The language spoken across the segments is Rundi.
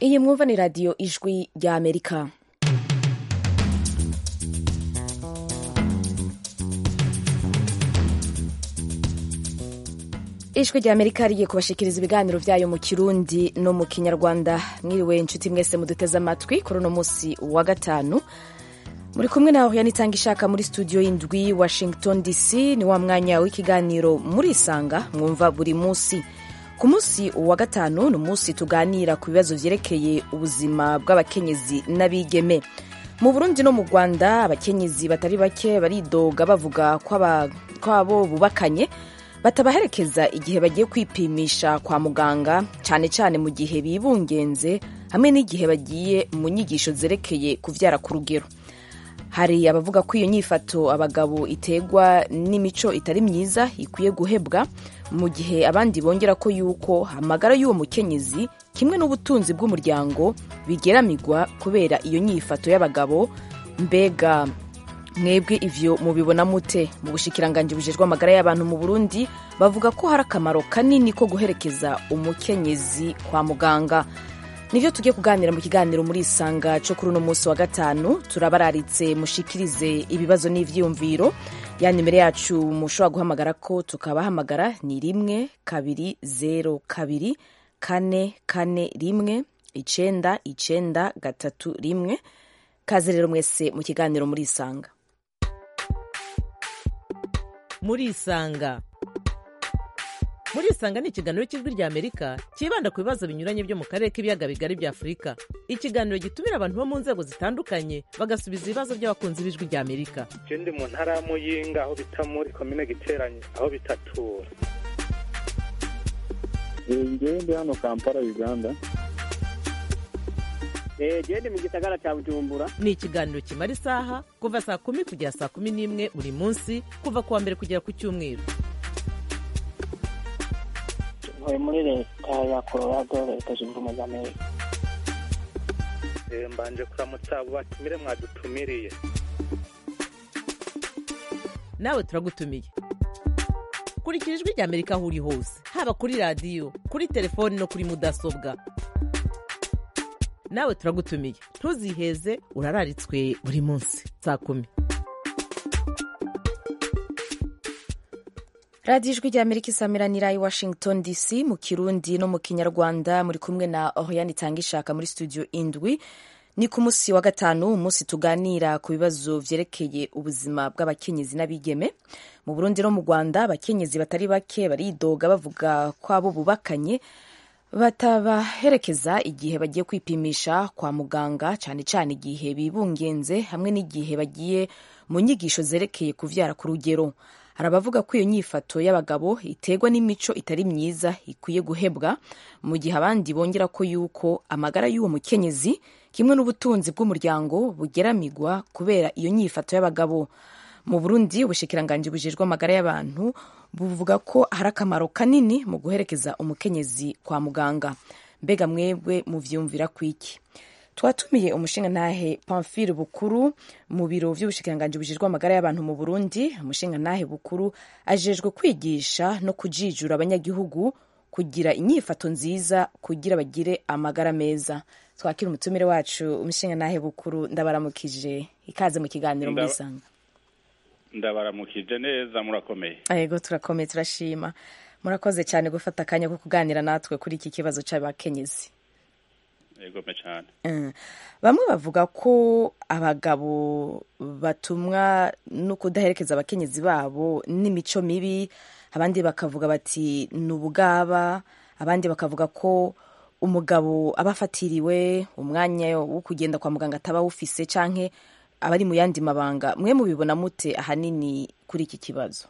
iyi mwumva ni radiyo ijwi rya amerika ijwi rya amerika rigiye kubashikiriza ibiganiro byayo mu kirundi no mu kinyarwanda mwiriwe inshuti mwese muduteze amatwi kuri uno munsi wa gatanu muri kumwe nawe yanitanga ishaka muri studio y'indwi washington dc ni wa mwanya w'ikiganiro murisanga mwumva buri munsi ku munsi wa gatanu ni umunsi tuganira ku bibazo vyerekeye ubuzima bw'abakenyezi n'abigeme mu burundi no mu rwanda abakenyezi batari bake baridoga bavuga ko abo bubakanye batabaherekeza igihe bagiye kwipimisha kwa muganga cyane cyane mu gihe bibungenze hamwe n'igihe bagiye mu nyigisho zerekeye kuvyara ku rugero hari abavuga ko iyo nyifato abagabo iterwa n'imico itari myiza ikwiye guhebwa mu gihe abandi bongera ko yuko amagara y'uwo mukenyezi kimwe n'ubutunzi bw'umuryango bigeramigwa kubera iyo nyifato y'abagabo mbega mwebwe ivyo mubibona mute mu bushikiranganji bujejwe amagara y'abantu mu burundi bavuga ko hari akamaro kanini ko guherekeza umukenyezi kwa muganga nivyo tugiye kuganira mu kiganiro muri isanga co kuri uno munsi wa gatanu turabararitse mushikirize ibibazo n'ivyiyumviro ya nimero yacu mushobora guhamagara ko tukabahamagara ni rimwe kabiri zero kabiri kane kane rimwe icenda icenda gatatu rimwe kaze rero mwese mu kiganiro muri isanga muri isanga muri isanga ni ikiganiro cy'ijwi rya amerika cyibanda ku bibazo binyuranye byo mu karere k'ibiyaga bigari bya afurika ikiganiro gitumira abantu bo mu nzego zitandukanye bagasubiza ibibazo by'abakunzi b'ijwi rya amerika je ndi mu ntara ya muyinga aho bita muri komine giteranye aho bitatura ngewe ndi hano kampala uganda gende mu gisagara cya bujumbura ni ikiganiro kimara isaha kuva saa kumi kugera saa kumi n'imwe buri munsi kuva ku wa mbere kugera ku cyumweru ntuye muri leta ya colorado leta zunze ubumwe za amerika mbanje kuramutsa abo batumire mwadutumiriye nawe turagutumiye kurikira ijwi rya amerika aho uri hose haba kuri radiyo kuri telefoni no kuri mudasobwa nawe turagutumiye ntuziheze urararitswe buri munsi saa kumi radiyo ijwi rya amerika isamiranira i washington dc mu kirundi no mu kinyarwanda muri kumwe na oriane itanga ishaka muri studio indwi ni ku munsi wa gatanu umunsi tuganira ku bibazo vyerekeye ubuzima bw'abakenyezi n'abigeme mu burundi no mu rwanda abakenyezi batari bake baridoga bavuga ko abo bubakanye batabaherekeza igihe bagiye kwipimisha kwa muganga cyane cyane igihe bibungenze hamwe n'igihe bagiye mu nyigisho zerekeye kuvyara ku rugero hari abavuga ko iyo nyifato y'abagabo iterwa n'imico itari myiza ikwiye guhebwa mu gihe abandi bongera ko yuko amagara y'uwo mukenyezi kimwe n'ubutunzi bw'umuryango bugeramigwa kubera iyo nyifato y'abagabo mu burundi ubushikiranganji bujejwe amagara y'abantu buvuga ko hari akamaro kanini mu guherekeza umukenyezi kwa muganga mbega mwebwe muvyumvira kwiki twatumiye umushingantahe pamphile bukuru mu biro vy'ubushikiranganji bujejwe amagara y'abantu mu burundi umushingantahe bukuru ajejwe kwigisha no kujijura abanyagihugu kugira inyifato nziza kugira bagire amagara meza twakira umutumire wacu umushingantahe bukuru ndabaramukije ikaze mu kiganiro muri sanga ndabaramukije neza murakomeye yego turakomeye turashima murakoze cyane gufata akanya ko kuganira natwe kuri iki kibazo cy'abakenyezi yego me cyane bamwe bavuga ko abagabo batumwa no kudaherekeza abakenyezi babo n'imico mibi abandi bakavuga bati ni ubugaba abandi bakavuga ko umugabo aba afatiriwe umwanya wo kugenda kwa muganga ataba awufise canke abari mu yandi mabanga mwe mubibona mute ahanini kuri iki kibazo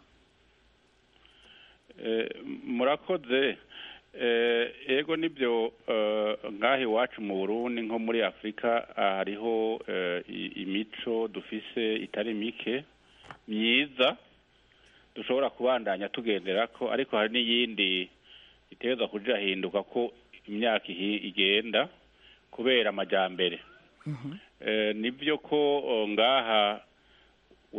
murakoze ego nibyo nk'aho iwacu mu burundi nko muri afurika hariho imico dufise itari mike myiza dushobora kubandanya tugendera ko ariko hari n'iyindi itegereza kuja hinduka ko imyaka igenda kubera amajyambere nibyo ko ngaha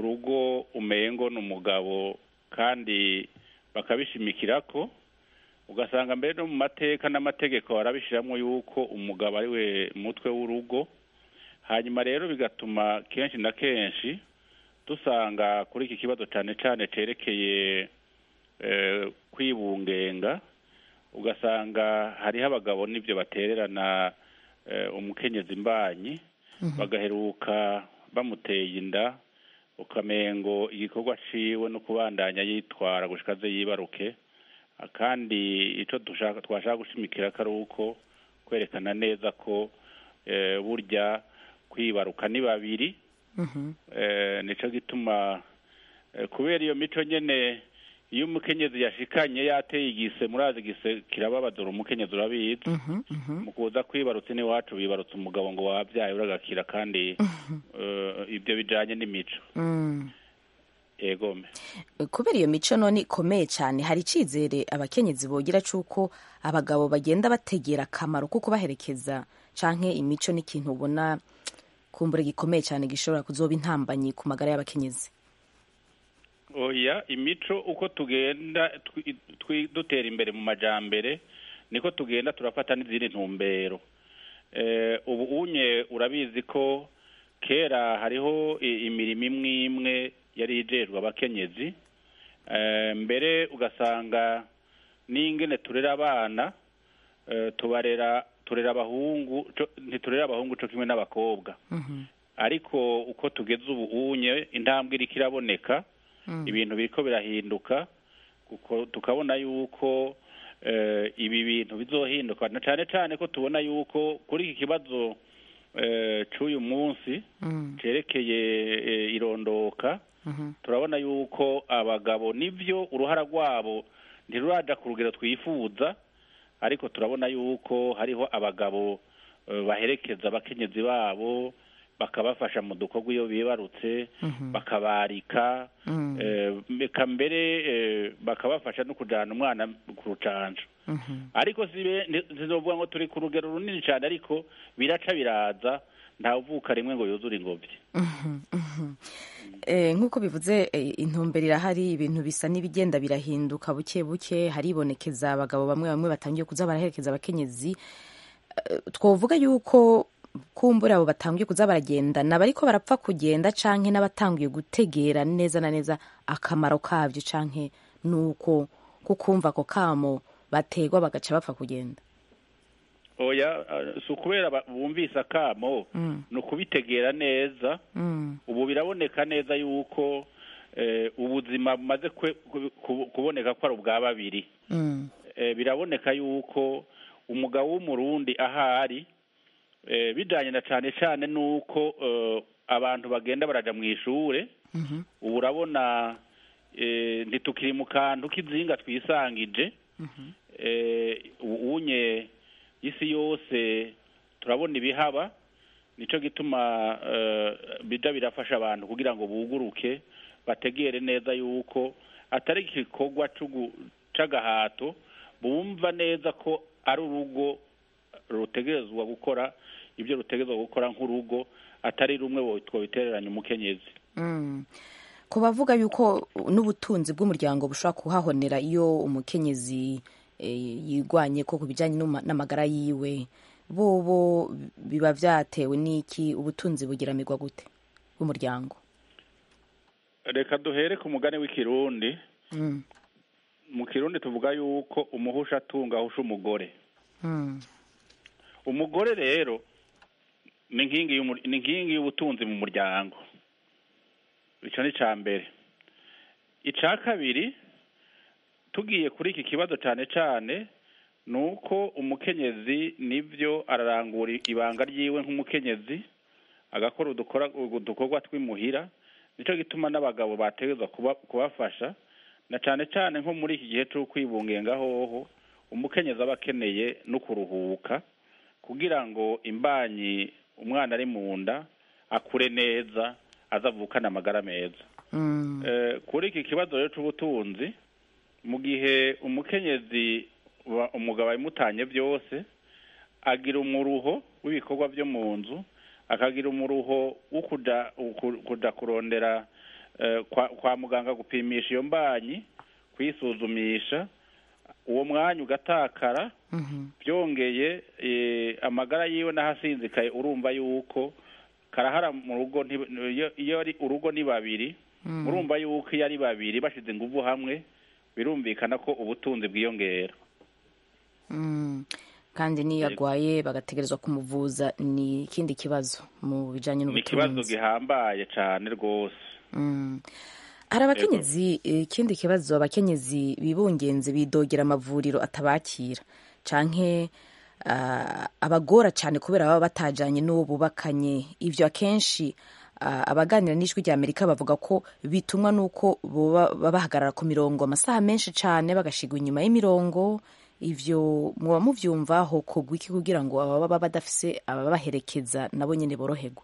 urugo umengo ni umugabo kandi bakabishimikira ko ugasanga mbere no mu mateka n'amategeko barabishyiramo yuko umugabo ari we mutwe w'urugo hanyuma rero bigatuma kenshi na kenshi dusanga kuri iki kibazo cyane cyane cyerekeye eh, kwibungenga ugasanga hariho abagabo n'ibyo batererana eh, umukenyezi imbanyi bagaheruka bamuteye inda ukamengo igikorwa ciwe no kubandanya yitwara gushika aze yibaruke Ah, kandi ico dushaka twashaka gushimikira ko ari uko kwerekana neza ko eh, burya kwibaruka ni babiri eh, nico gituma eh, kubera iyo mico nyene iyo umukenyezi yashikanye yateye igise murazi igise kirababadura umukenyezi urabizi mu kuza kwibarutsa n'iwacu bibarutsa umugabo ngo wabyaye uragakira kandi eh, ibyo bijanye n'imico Mm. egome kubera iyo mico none ikomeye cyane hari icyizere abakenyezi bogira cy'uko abagabo bagenda bategera akamaro ko kubaherekeza canke imico n'ikintu ubona kumbura gikomeye cyane gishobora kuzoba intambanyi ku magara y'abakenyezi oya imico uko tugenda twi- twi- dutera imbere mu majambere niko tugenda turafata n'izindi ntumbero eh, ubu unye urabizi ko kera hariho i- imirimo imwe imwe yari ijejwe abakenyezi eh, mbere ugasanga n'ingene turera abana eh, tubarera turera abahungu co- ntiturera abahungu co kimwe n'abakobwa ariko uko tugeze ubu unye intambwe iriko iraboneka ibintu biriko birahinduka kuko tukabona yuko eh, ibi bintu bizohinduka na cane cane ko tubona yuko kuri iki kibazo eh, c'uyu munsi cerekeye eh, irondoka turabona yuko abagabo nivyo uruhara rwabo ntiruraja ku rugero twifuza ariko turabona yuko hariho abagabo eh, baherekeza abakenyezi babo bakabafasha mu dukorwa iyo bibarutse bakabarika eh, eka mbere eh, bakabafasha no kujana umwana ku rucanco ariko sibe ntizovuga ngo turi ku rugero runini cyane ariko biraca biraza ntawuvuka rimwe ngo yuzure ingobyi Eh, nk'uko bivuze eh, intumbero irahari ibintu bisa n'ibigenda birahinduka buke buke haribonekeza abagabo bamwe bamwe batangiye kuza baraherekeza abakenyezi Eh, twovuga yuko kumbura abo batangiye kuza baragendana bariko barapfa kugenda canke n'abatangiye gutegera neza na neza akamaro kabyo canke nuko kukumva ako kamo bategwa bagaca bapfa kugenda oya eh, si ukubera ba- bumvise akamo ni ukubitegera neza Mm, ubu biraboneka neza yuko eh, ubuzima bumaze kwe- ku- ku- kuboneka ko ari ubwa babiri mm, eh, biraboneka yuko umugabo w'umurundi ahari eh, bijanye na cane cane nuko eh, abantu bagenda baraja mu ishure ubu urabona eh, ntitukiri mu kantu k'izinga twisangije eh, ubu unye isi yose turabona ibihaba nico gituma eh, bija birafasha abantu kugira ngo buguruke bategere neza yuko atari igikorwa c'ugu- c'agahato bumva neza ko ari urugo rutegerezwa gukora ibyo rutegerezwa gukora nk'urugo atari rumwe wo- twobitereranya umukenyezi mm. ku bavuga yuko n'ubutunzi bw'umuryango bushobora kuhahonera iyo umukenyezi eh, yigwanye ko ku bijyanye n'uma- n'amagara yiwe bobo biba vyatewe n'iki ubutunzi bugiramirwa gute bw'umuryango reka duhere ku mugani w'ikirundi Mm, mu kirundi tuvuga yuko umuhusha atunga ahusha umugore mm, umugore rero ni inkingi y'umu- ni inkingi y'ubutunzi mu muryango ico ni ica mbere ica kabiri tugiye kuri iki kibazo cane cane ni uko umukenyezi nivyo ararangura ibanga ryiwe nk'umukenyezi agakora udukora udukorwa tw'imuhira nico gituma n'abagabo bategerezwa kuba, kubafasha na cane cane nko muri iki gihe c'ukwibungenga hoho umukenyezi aba akeneye no kuruhuka kugira ngo imbanyi umwana ari mu nda akure neza azavukane amagara meza mm, Eh, kuri iki kibazo rero c'ubutunzi mu gihe umukenyezi wa- umugabo abimutanye byose agira umuruho w'ibikorwa byo mu nzu akagira umuruho wo kuja uku- kuja kurondera eh, kwa, kwa muganga gupimisha iyo mbanyi kwisuzumisha uwo mwanya ugatakara Mhm. byongeye eh, amagara yiwe n'ahasinzikaye urumva yuko karahara mu rugo nti- iyo- iyo ari urugo ni babiri murumva yuko iyo ari babiri bashize inguvu hamwe birumvikana ko ubutunzi bwiyongera Mm. kandi n'iyo Yego. agwaye bagategerezwa kumuvuza ni ikindi kibazo mu bijanye ni ikibazo n'ubutunzi gihambaye cyane rwose Mm. hari abakenyezi eh, ikindi kibazo abakenyezi bibungenze bidogera amavuriro atabakira canke ah, abagora cyane kubera baba batajanye n'uwo bubakanye ivyo akenshi ah, abaganira n'ijwi rya amerika bavuga ko bitumwa n'uko boba baba bahagarara ku mirongo amasaha menshi cane bagashigwa inyuma y'imirongo ivyo muba muvyumva hokorwa iki kugira ngo ababa badafise ababaherekeza nabo nyene boroherwe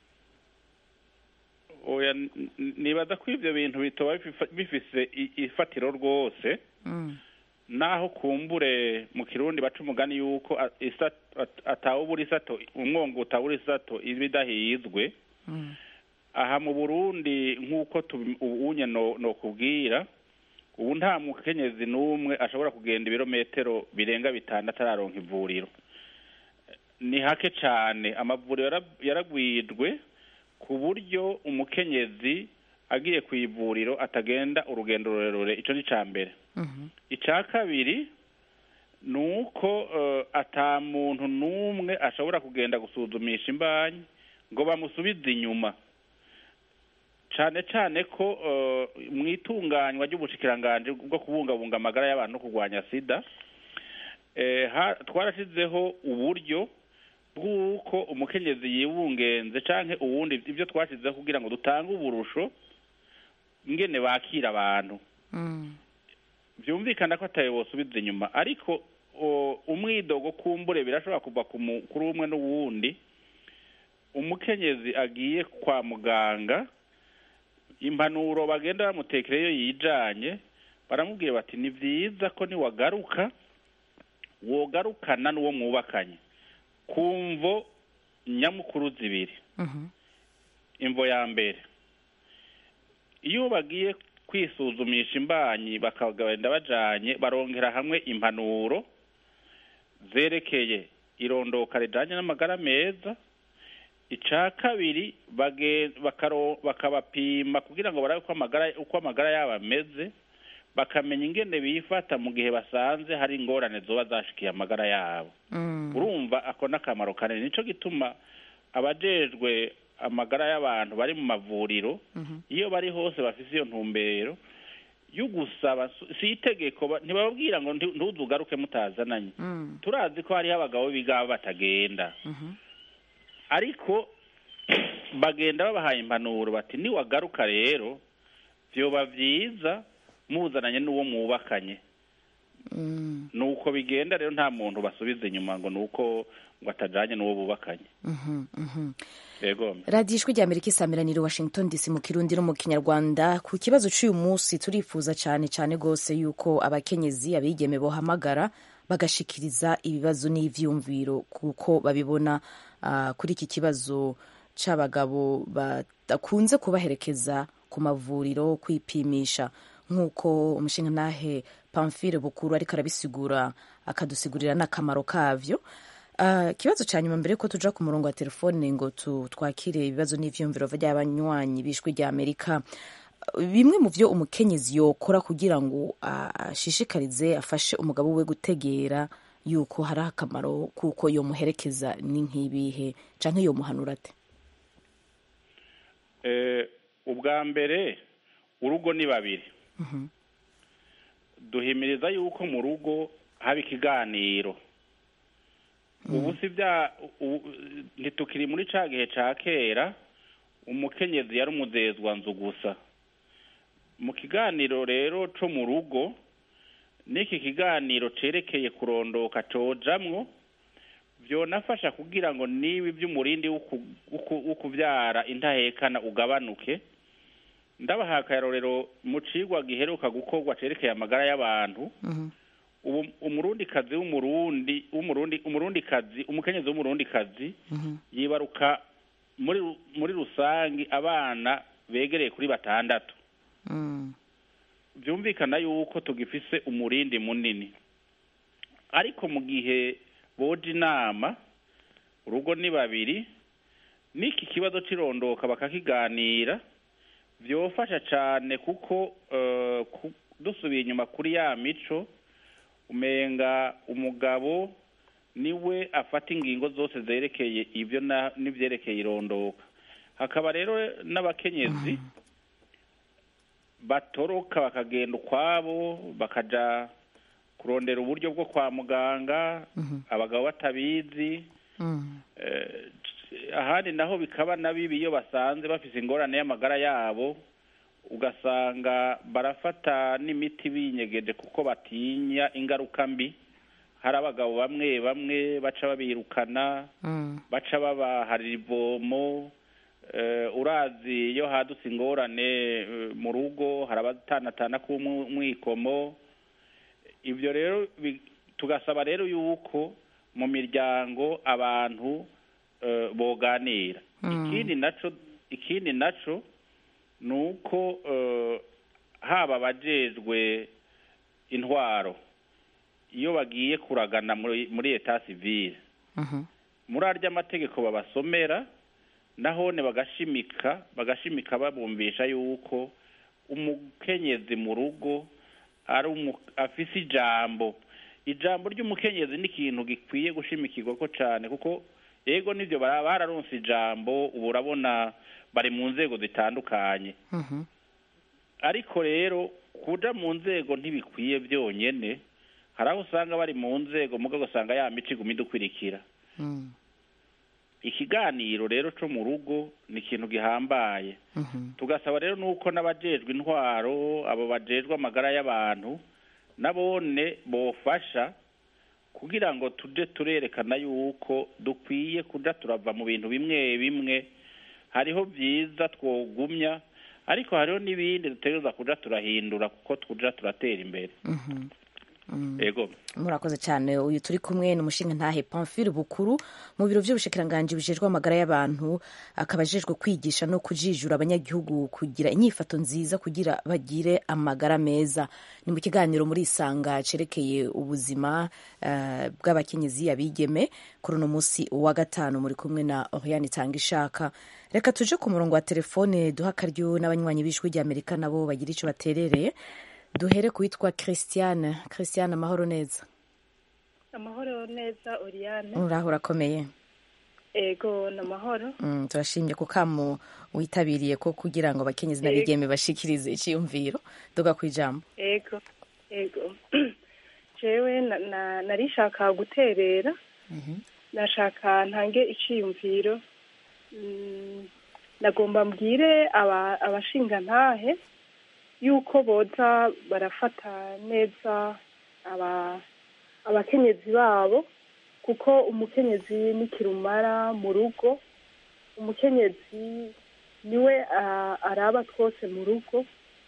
oya n- n- nibaza ko ivyo bintu bitoba bififa- bifise i- ifatiro rwose naho kumbure mu kirundi baca umugani yuko a- isa- at- atawubura isato umwongo utawura isato iba idahizwe aha mu burundi nk'uko tubi- ubunye no- nokubwira ubu nta mukenyezi n'umwe ashobora kugenda ibirometero birenga bitandatu araronka ivuriro ni hake cyane amavuriro yara- yaragwijwe ku buryo umukenyezi agiye ku ivuriro atagenda urugendo rurerure icyo ni icya mbere icya kabiri ni uko eh, ata muntu n'umwe ashobora kugenda gusuzumisha imbanyi ngo bamusubize inyuma cyane cyane ko eh, mu itunganywa ry'ubushikiranganje bwo kubungabunga amagara y'abantu no kurwanya sida eh, ha- twarashyizeho uburyo bw'uko umukenyezi yibungenze canke uwundi ibyo twashyizeho kugira ngo dutange uburusho ingene bakira abantu byumvikana ko atayo bosubiza inyuma ariko o, umwidogo kumbure birashobora kuva ku mu- kuri umwe n'uwundi umukenyezi agiye kwa muganga impanuro bagenda bamutekera iyo yijanye baramubwira bati ni vyiza ko niwagaruka wogarukana n'uwo mwubakanye ku mvo nyamukuru zibiri imvo ya mbere iyo bagiye kwisuzumisha imbanyi bakagenda bajanye barongera hamwe impanuro zerekeye irondoka rijanye n'amagara meza ica kabiri bage- bakaro- bakabapima kugira ngo barabe uko amagara uko amagara yabo ameze bakamenya ingene bifata mu gihe basanze hari ingorane zoba zashikiye amagara yabo urumva ako n'akamaro kanini nico gituma abajejwe amagara y'abantu bari mu mavuriro iyo bari hose bafise iyo ntumbero yo gusaba su- si itegeko ba- ntibababwira ngo nti- ntuzugaruke mutazananye turazi ko hariho abagabo bigaba batagenda ariko bagenda babahaye impanuro bati niwagaruka rero vyoba vyiza muzananye n'uwo mwubakanye nuko bigenda rero nta muntu basubiza inyuma ngo nuko ngo atajanye n'uwo bubakanye yego radiyo ijwi rya amerika isamiraniye washington dc mu kirundi no mu kinyarwanda ku kibazo cy'uyu munsi turifuza cyane cyane rwose yuko abakenyezi abigeme bohamagara bagashikiriza ibibazo n'ivyumviro kuko babibona ah, kuri iki kibazo c'abagabo badakunze kubaherekeza ku mavuriro kwipimisha nk'uko umushingantahe pamfile bukuru ariko arabisigura akadusigurira n'akamaro kavyo Ah, ikibazo cya nyuma mbere ko tuja ku murongo wa telefone ngo tu- twakire ibibazo n'ivyumviro vy'abanywanyi b'ijwi rya amerika bimwe mu vyo umukenyezi yokora kugira ngo ah, ashishikarize afashe umugabo we gutegera yuko hari akamaro kuko yomuherekeza ni nk'ibihe canke yomuhanura ate Eh, ubwa mbere urugo ni babiri duhimiriza yuko mu rugo haba ikiganiro ubu si bya u- ntitukiri muri ca gihe ca kera umukenyezi yari umuzezwa nzu gusa mu kiganiro rero co mu rugo n'iki kiganiro cerekeye kurondoka cojamwo vyonafasha kugira ngo niba ivy'umurindi w'uku- w'uku- w'ukuvyara intahekana ugabanuke ndabaha akarorero mu cigwa giheruka gukorwa cerekeye amagara y'abantu ubu umurundikazi w'umurundi w'umurundi umurundikazi umukenyezi w'umurundikazi yibaruka muri ru- muri rusangi abana begereye kuri batandatu Mm, byumvikana yuko tugifise umurindi munini ariko mu gihe boje inama urugo ni babiri n'iki kibazo cy'irondoka bakakiganira byofasha cyane kuko eh, ku- dusubiye inyuma kuri ya mico umenga umugabo niwe afata ingingo zose zerekeye ibyo na- n'ibyerekeye irondoka hakaba rero n'abakenyezi batoroka bakagenda ukwabo bakaja kurondera uburyo bwo kwa muganga abagabo batabizi Mm. Eh, ahandi naho bikaba na bibi iyo basanze bafise ingorane y'amagara yabo ugasanga barafata n'imiti binyegeje kuko batinya ingaruka mbi hari abagabo bamwe bamwe baca babirukana Mm. baca babaharira ivomo eh, urazi iyo hadutse ingorane eh, mu rugo hari abatanatana k'umwikomo ibyo rero bi- tugasaba rero yuko mu miryango abantu eh, boganira ikindi naco ikindi naco ni uko eh, haba abajejwe intwaro iyo bagiye kuragana muri muri eta civile Mhm. muri arya amategeko babasomera nahone bagashimika bagashimika babumvisha yuko umukenyezi mu rugo ari umu- afise ijambo ijambo ry'umukenyezi ni ikintu gikwiye gushimikirwa ko cyane kuko yego nibyo bara- bararonse ijambo ubu urabona bari mu nzego zitandukanye Mhm. ariko rero kuja mu nzego ntibikwiye byonyene hari aho usanga bari mu nzego mugabo usanga ya mico iguma idukwirikira Mm. ikiganiro rero co mu rugo ni ikintu gihambaye Mhm. tugasaba rero nuko n'abajejwe intwaro abo bajejwe amagara y'abantu nabone bofasha kugira ngo tuje turerekana yuko dukwiye kuja turava mu bintu bimwe bimwe hariho byiza twogumya ariko hariho n'ibindi dutegereza kuja turahindura kuko tuja turatera imbere Mhm. Mm. ego murakoze cyane uyu turi kumwe ni umushinga ntahe pamphile bukuru mu biro by'ubushikiranganji bijejwe amagara y'abantu akaba ajejwe kwigisha no kujijura abanyagihugu kugira inyifato nziza kugira bagire amagara meza ni mu kiganiro muri isanga cerekeye ubuzima eh, bw'abakenyezi abigeme kuri uno munsi wa gatanu muri kumwe na oriane itanga ishaka reka tuje ku murongo wa telefone duha akaryo n'abanywanyi b'ijwi ry'amerika nabo bagira icyo baterereye duhere ku witwa christiane christiane amahoro neza amahoro neza Oriane uraho urakomeye ego ni amahoro Mm, turashimye ku kamo witabiriye ko kugira ngo abakenyezi n'abigeme bashikirize icyiyumviro duga ku ijambo ego ego jewe na- na- narishaka guterera nashaka ntange iciyumviro Mm, nagomba mbwire aba- abashingantahe yuko boza barafata neza aba abakenyezi babo kuko umukenyezi ni kirumara mu rugo umukenyezi niwe ah, araba twose mu rugo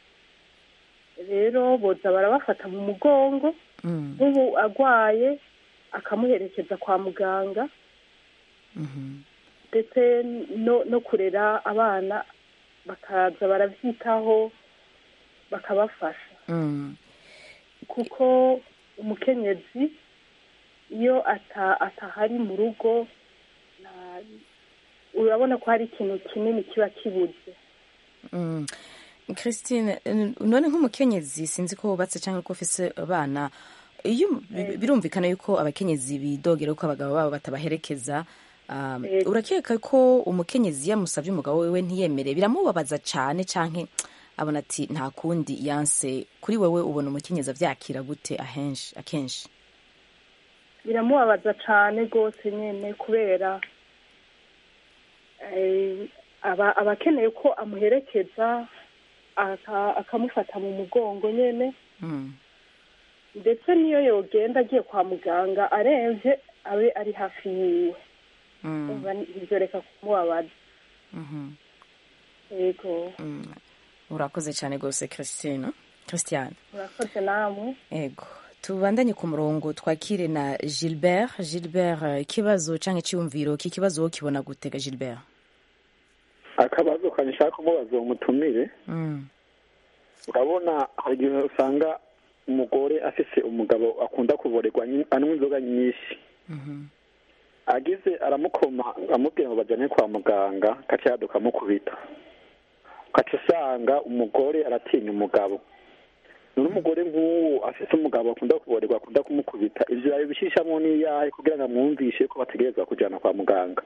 rero boza barabafata mu mugongo Mm, nk'ubu agwaye akamuherekeza kwa muganga mhm, ndetse no no kurera abana bakaza barabyitaho bakabafasha mm, kuko umukenyezi iyo ata atahari mu rugo nta- urabona ko hari ikintu kinini kiba kibuze mm. christine n- none nk'umukenyezi sinzi ko wubatse cyangwa ko ufise abana iyo bi- birumvikana yuko abakenyezi bidogera ko abagabo babo batabaherekeza um, Yego. urakeka ko umukenyezi yamusabye umugabo wewe ntiyemere biramubabaza cyane canke abona ati nta kundi yanse kuri wewe ubona umukenyezi avyakira gute ahenshi akenshi biramubabaza cyane rwose nyine kubera eh, aba aba akeneye ko amuherekeza aka- akamufata mu mugongo nyine Mm, ndetse n'iyo yogenda agiye kwa muganga aremvye abe ari hafi yiwe mm, umva ivyo reka kumubabaza mhm. yego Mm. urakoze cyane rwose christine christiane murakoze namwe ego tubandanye ku murongo twakire na gilbert gilbert eh, ikibazo cyangwa icyiyumviro k'ikibazo wowe kibona gutega gilbert akabazo kanishaka kumubaza uwo mutumire Mm, urabona hari igihe usanga umugore afise umugabo akunda kuborerwa nyi- anywa inzoga nyinshi agize aramukoma amubwira ngo bajyane kwa muganga gaca yaduka amukubita ugaca usanga umugore aratinya umugabo none umugore nk'uwo afite umugabo akunda kuborerwa akunda kumukubita ivyo yabishishamo n'iyahe kugira ngo amwumvishe ko bategerezwa kujyana kwa muganga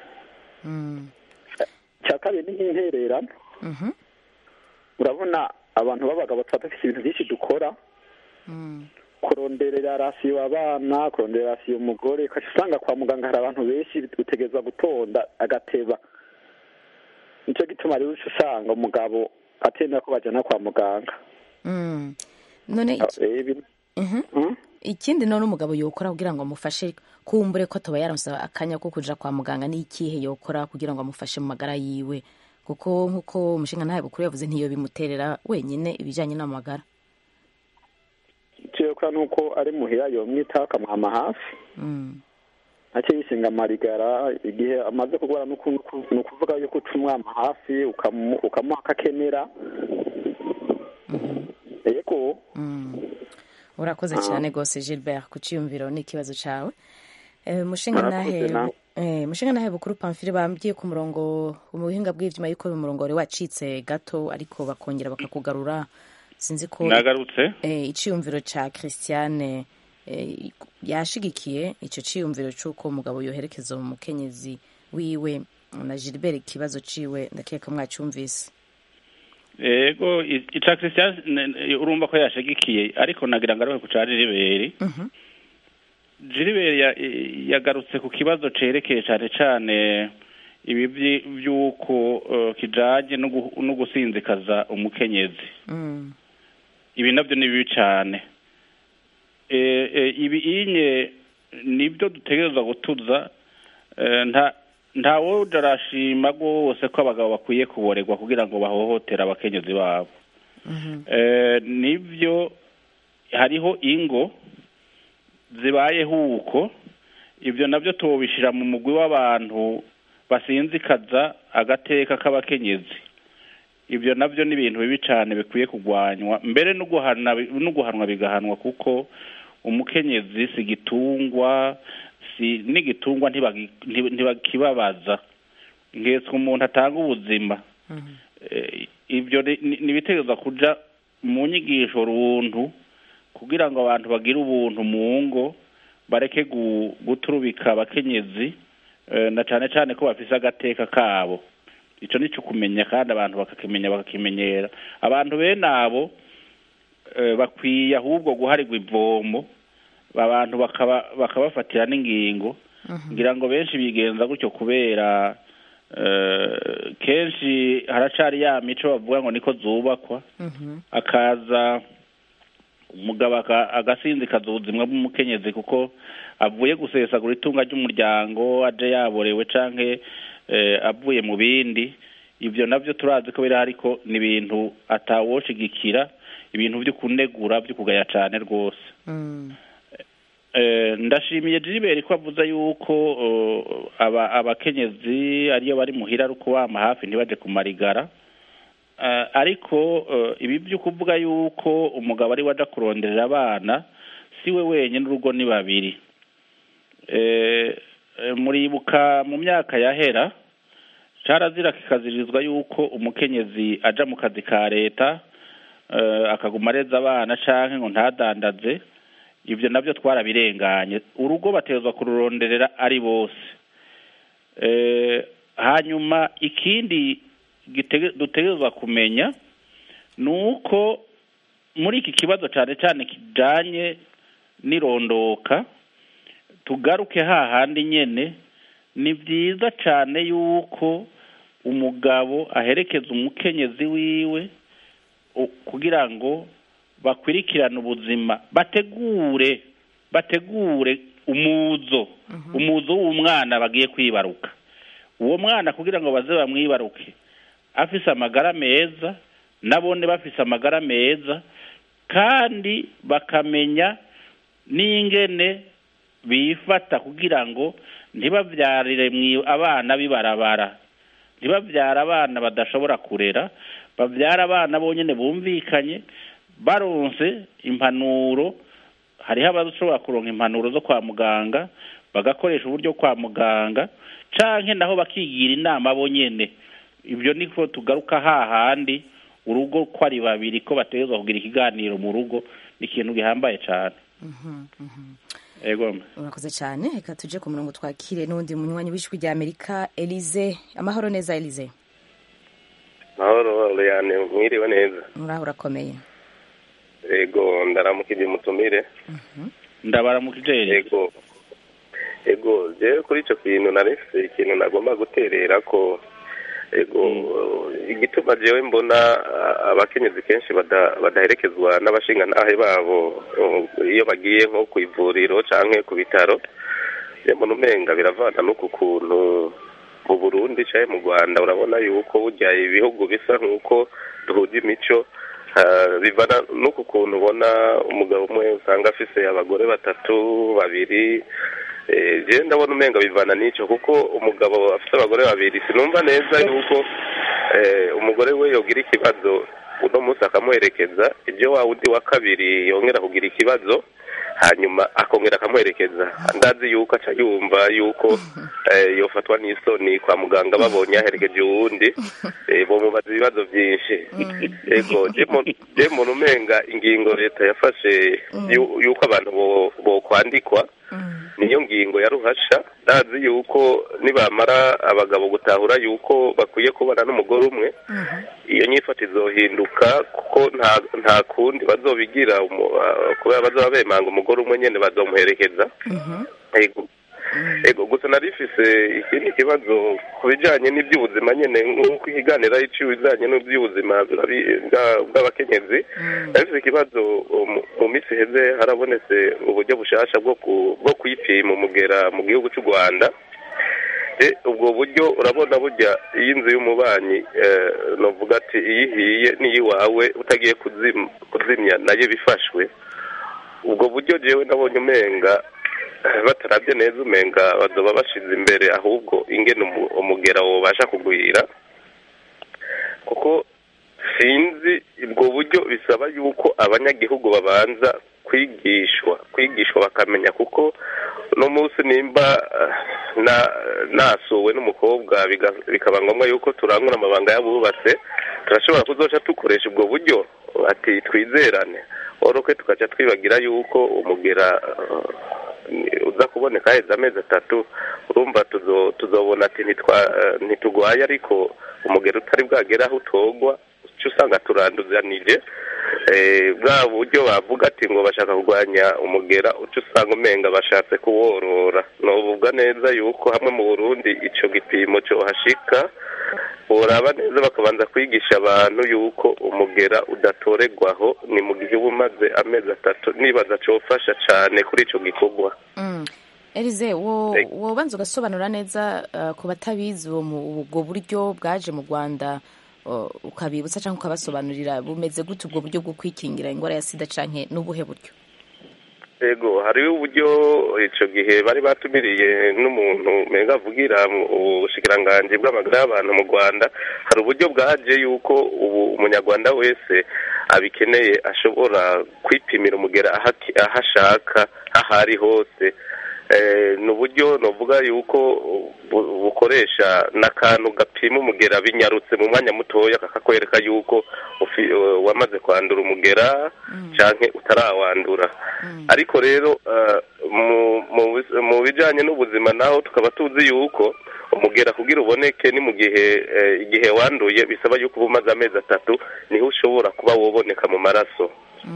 cya kabiri ni nk'intererano urabona abantu b'abagabo tuba dufite ibintu byinshi dukora kuronderera rasiyo abana kuronderera rasiyo umugore ukaca usanga kwa muganga hari abantu benshi utegerezwa gutonda agateba nicyo gituma rero uca usanga umugabo atenda ko bajyana kwa muganga Mm. none iki- Eh, ibi- Mhm. Mm? ikindi none umugabo yokora kugira ngo amufashe kumbure ko atoba yaronse akanya ko kuja kwa muganga ni ikihe yokora kugira ngo amufashe mu magara yiwe kuko nk'uko umushinga ntahe bukuru yavuze ntiyo bimuterera wenyine ibijyanye n'amagara icyo yokora ni uko ari muhira yomwitaho akamwama hafi Mm. ntacyo yisinga amarigara igihe amaze kurwara ni uku- uku- ni ukuvuga yuko uca umwama hafi ukamu- ukamuha akakenera yego Mm. urakoze cyane rwose gilbert ku cyiyumviro n'ikibazo cyawe Eh, mushinga Murakoze nahe nawe. eh, mushinga nahe bukuru pamfile bambwiye ku murongo mu buhinga bw'ibyuma yuko umurongo wari wacitse gato ariko bakongera bakakugarura sinzi ko nagarutse eh, iciyumviro ca christiane eh, yashigikiye ico ciyumviro c'uko umugabo yoherekeza umukenyezi wiwe na gilbert ikibazo ciwe ndakeka mwacumvise ego i- ica christian ne- ne- urumva ko yashigikiye ariko nagira ngo arohe ku ca jiriberi Mhm. jiriberi ya- i- yagarutse ku kibazo cerekeye cane cane ibi vyi- vy'uko eh, kijanye no gu- no gusinzikaza umukenyezi Mm. ibi navyo ni bibi cane Eh, eh, ibi inye nibyo dutegerezwa gutuza eh, nta nta woja arashima rwose ko abagabo bakwiye kuborerwa kugira ngo bahohotere abakenyezi babo Eh, nibyo hariho ingo zibayeho uko ibyo nabyo tubishira mu mugwi w'abantu basinzikaza agateka k'abakenyezi ibyo nabyo ni ibintu bibi cyane bikwiye kurwanywa mbere no guhana no guhanwa bigahanwa kuko umukenyezi si igitungwa si n'igitungwa ntibagi- ntiba- ntibakibabaza ngetse umuntu atanga ubuzima Eh, ibyo ni- ni ni ibitegerezwa kuja mu nyigisho runtu kugira ngo abantu bagire ubuntu mu ngo bareke gu- guturubika abakenyezi eh, na cane cane ko bafise agateka kabo ico nico kumenya kandi abantu bakakimenya bakakimenyera abantu bene abo eh, bakwiye ahubwo guharirwa ivomo abantu bakaba bakabafatira n'ingingo ngira ngo benshi bigenza gutyo kubera eh, kenshi haracari ya mico bavuga ngo niko zubakwa akaza umugabo aka- agasinzikaza ubuzima bw'umukenyezi kuko avuye gusesagura itunga ry'umuryango aje yaborewe canke eh, avuye mu bindi ibyo navyo turazi ko biri ariko ni ibintu atawoshigikira ibintu vyo kunegura vyo kugaya cane rwose Mm. Eh, ndashimiye Gilbert ko avuze yuko eh, aba abakenyezi ariyo bari muhira ari ukubama hafi ntibaje kumarigara Eh, ariko eh, ibi byo kuvuga yuko umugabo ari waja kuronderera abana si we wenyine urugo ni babiri Eh, eh, muribuka mu myaka yahera carazira kikazirizwa yuko umukenyezi aja mu kazi ka leta eh, akaguma areza abana canke ngo ntadandaze ibyo nabyo twarabirenganye urugo bategerezwa kururonderera ari bose Eh, hanyuma ikindi gitege- dutegerezwa kumenya ni uko muri iki kibazo cyane cyane kijanye n'irondoka tugaruke hahandi nyene ni byiza cyane yuko umugabo aherekeza umukenyezi wiwe u- kugira ngo bakurikirane ubuzima bategure bategure umuzo umuzo w'umwana bagiye kwibaruka uwo mwana kugira ngo baze bamwibaruke afise amagara meza nabone bafise amagara meza kandi bakamenya n'ingene bifata kugira ngo ntibabyarire mwi- abana bibarabara ntibabyara abana badashobora kurera babyara abana bonyine bumvikanye baronse impanuro hariho abashobora kuronka impanuro zo kwa muganga bagakoresha uburyo kwa muganga canke naho bakigira inama bo nyene ibyo niko tugaruka hahandi urugo ko ari babiri ko bategerezwa kugira ikiganiro mu rugo ni ikintu gihambaye cyane ego urakoze cyane reka tuje ku murongo twakire n'undi munywanyi w'ijwi rya amerika elize amahoro neza elize mahoro Liliane mwiriwe neza muraho urakomeye ego ndaramukije umutumire ndabaramukije ego ego je kuri ico kintu narifise ikintu nagomba guterera ko ego igituma jewe mbona ah, abakenyezi kenshi bada- badaherekezwa n'abashingantahe babo uh, iyo bagiye nko ku ivuriro canke ku bitaro je mbona umenga biravana n'uku kuntu mu burundi canke mu rwanda urabona yuko burya ibihugu bisa nk'uko duhuza imico ah, bivana n'uku kuntu ubona umugabo umwe usanga afise abagore batatu babiri Eh, je ndabona umenga bivana n'ico kuko umugabo afite abagore babiri sinumva neza yuko eh, umugore we yogira ikibazo uno munsi akamuherekeza ibyo wa wundi wa kabiri yongera kugira ikibazo hanyuma akongera akamuherekeza ndazi yuko aca yumva yuko eh, yofatwa n'isoni kwa muganga babonye yaherekeje uwundi eh, bomubaza ibibazo byinshi ego je mu- je muntu umenga ingingo leta yafashe yu- yuko abantu bo- bokwandikwa niyo ngingo ya ruhasha ndazi yuko nibamara abagabo gutahura yuko bakwiye kubana n'umugore umwe iyo nyifata izohinduka kuko nta nta kundi bazobigira umu- ah, kubera bazoba bemanga umugore umwe nyene bazomuherekeza ego ego gusa narifise ikindi kibazo ku bijanye n'iby'ubuzima nyene nk'uko ikiganiro ari ibijanye n'iby'ubuzima bw'abi- bwa- bw'abakenyezi narifise ikibazo mu- mu minsi iheze harabonetse uburyo bushasha bwo ku- bwo kwipima umugera mu gihugu cy'u rwanda Eh, ubwo buryo urabona burya iyo inzu y'umubanyi eh, novuga ati iyo ihiye n'iyiwawe utagiye kuzim- kuzimya nayo bifashwe ubwo buryo jewe nabonye umenga eh, batarabye neza umenga bazoba bashize imbere ahubwo ingene umu- umugera wobasha kugwira kuko sinzi ubwo buryo bisaba yuko abanyagihugu babanza kwigishwa kwigishwa bakamenya kuko uno munsi nimba eh, na nasuwe n'umukobwa biga- bikaba ngombwa yuko turangura amabanga y'abubatse turashobora kuzoca dukoresha ubwo buryo ati twizerane oroke tukaca twibagira yuko umugera eh, uza kuboneka heza amezi atatu urumva tuzo- tuzobona ati ntitwa- eh, ntitugwaye ariko umugera utari bwagera aho utogwa uca usanga turanduzanije eh, bwa buryo bavuga ati ngo bashaka kurwanya umugera uca usanga umenga bashatse kuworora novuga neza yuko hamwe mu burundi ico gipimo cohashika boraba neza bakabanza kwigisha abantu yuko umugera udatoregwaho ni mu gihe uba umaze amezi atatu nibaza cofasha cane kuri ico gikorwa Mm. elize wo Ego. wobanza ugasobanura neza uh, ku batabizi uwo mu- ubwo buryo bwaje mu rwanda uh, ukabibutsa cyangwa ukabasobanurira bumeze gute ubwo buryo bwo kwikingira indwara ya sida canke n'ubuhe buryo ego hariho uburyo ico gihe bari batumiriye n'umuntu menga avugira mu bushikiranganji bw'amagara y'abantu mu rwanda hari uburyo bwaje yuko ubu umunyarwanda wese abikeneye ashobora kwipimira umugera aho aki- aho ashaka aho ari hose Eh, ni uburyo novuga yuko bu- bukoresha n'akantu gapima umugera binyarutse mu mwanya mutoya kakakwereka yuko ufi- eh, wamaze kwandura umugera canke utarawandura ariko rero eh, mu- mu bis- mu bijanye n'ubuzima naho tukaba tuzi yuko umugera kugira uboneke ni mu gihe eh, igihe wanduye bisaba yuko uba umaze amezi atatu niho ushobora kuba woboneka mu maraso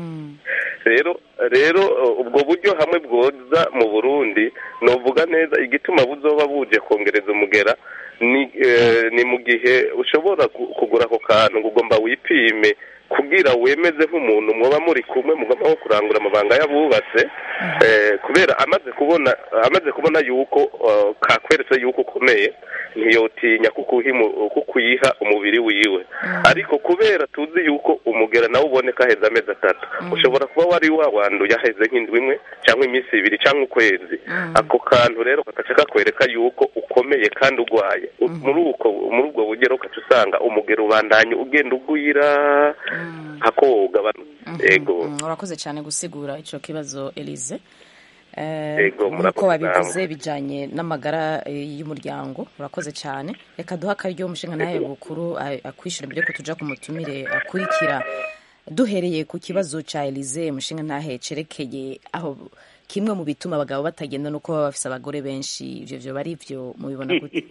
rero rero uh, ubwo buryo hamwe bwoza mu burundi novuga neza igituma buzoba buje kongereza umugera ni eh, ni mu gihe ushobora ku- kugura ako kantu ngo ugomba wipime kugira wemeze nk'umuntu mwoba muri kumwe mugomba nko kurangura amabanga y'abubatse eh, kubera amaze kubona amaze kubona yuko uh, kakweretse yuko ukomeye ntiyotinya kukuhimu- kukuyiha umubiri wiwe ariko kubera tuzi yuko umugera nawe uboneka heza amezi atatu ushobora kuba wari wawanduye aheze nk'indwi imwe cyangwa iminsi ibiri cyangwa ukwezi ako kantu rero kagaca kakwereka yuko ukomeye kandi urwaye U- muri uko muri ubwo bugero ugaca usanga umugero ubandanya ugenda ugwira hako wogabanuka yego Mm, urakoze cyane gusigura icyo kibazo Elise Eh, Yego, nk'uko murakoze wabivuze namwe. bijyanye n'amagara eh, y'umuryango urakoze cyane reka duhe akaryo umushinga nawe bukuru a- akwishyura mbere yuko tuja ku mutumire akurikira duhereye ku kibazo cya Elise umushinga ntahe cerekeye aho kimwe mu bituma abagabo batagenda nuko baba bafise abagore benshi ivyo vyo bari ivyo mubibona gute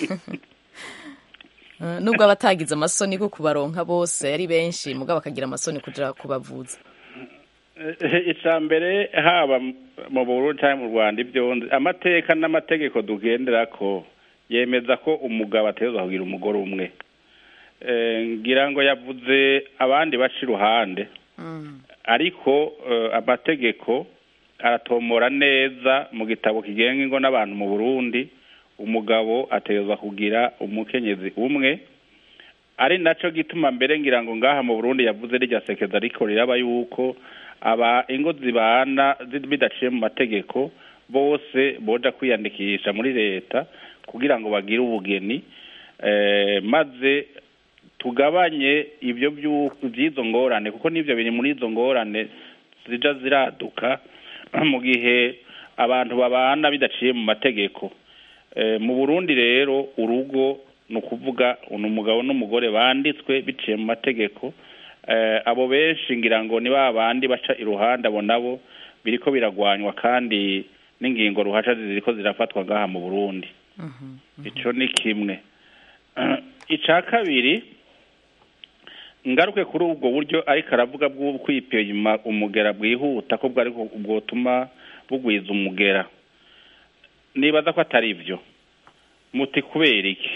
Eh, nubwo aba atagize amasoni ko kubaronka bose ari benshi mugabo akagira amasoni kuja kubavuza icya mbere haba mu Burundi cyangwa mu rwanda ibyo nzi amateka n'amategeko tugendera ko yemeza ko umugabo ategerezwa kugira umugore umwe Eh, ngira ngo yavuze abandi baca iruhande ariko eh, amategeko aratomora neza mu gitabo kigenga ingo n'abantu mu burundi umugabo ategerezwa kugira umukenyezi umwe ari nacyo gituma mbere ngira ngo ngaha mu burundi yavuze rijya sekeza ariko riraba yuko aba ingo zibana zi- bidaciye mu mategeko bose boja kwiyandikisha muri leta kugira ngo bagire ubugeni eh, maze tugabanye ibyo byu- by'izo ngorane kuko n'ibyo biri muri izo ngorane zija ziraduka mu gihe abantu babana bidaciye mu mategeko Eh, mu burundi rero urugo ni ukuvuga ni umugabo n'umugore banditswe biciye mu mategeko Eh, abo benshi ngira ngo ni ba bandi baca iruhande abo nabo biriko biragwanywa kandi n'ingingo ruhasha ziriko zirafatwa ngaha mu burundi ico ni kimwe ica kabiri ngaruke kuri ubwo buryo ariko aravuga bwo kwipima umugera bwihuta ko bwari bwotuma bugwiza umugera nibaza ko atari byo muti kubera iki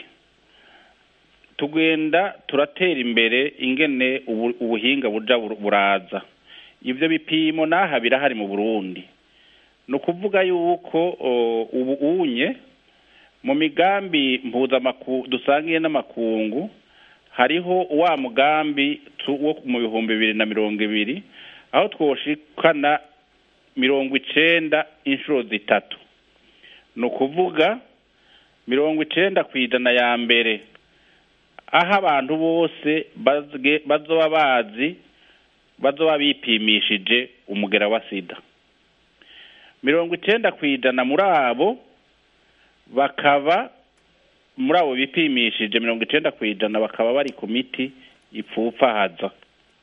tugenda turatera imbere ingene ubu- ubuhinga buja bur- buraza ibyo bipimo n'aha birahari mu burundi ni ukuvuga yuko o, ubu unye mu migambi mpuzamaku dusangiye n'amakungu hariho wa mugambi tu- wo mu bihumbi bibiri na mirongo ibiri aho twoshikana mirongo icenda inshuro zitatu ni ukuvuga mirongo icenda ku ijana ya mbere aho abantu bose bazge- bazoba bazi bazoba bipimishije umugera wa sida mirongo icenda ku ijana muri abo bakaba muri abo bipimishije mirongo icenda ku ijana bakaba bari ku miti ipfupfahaza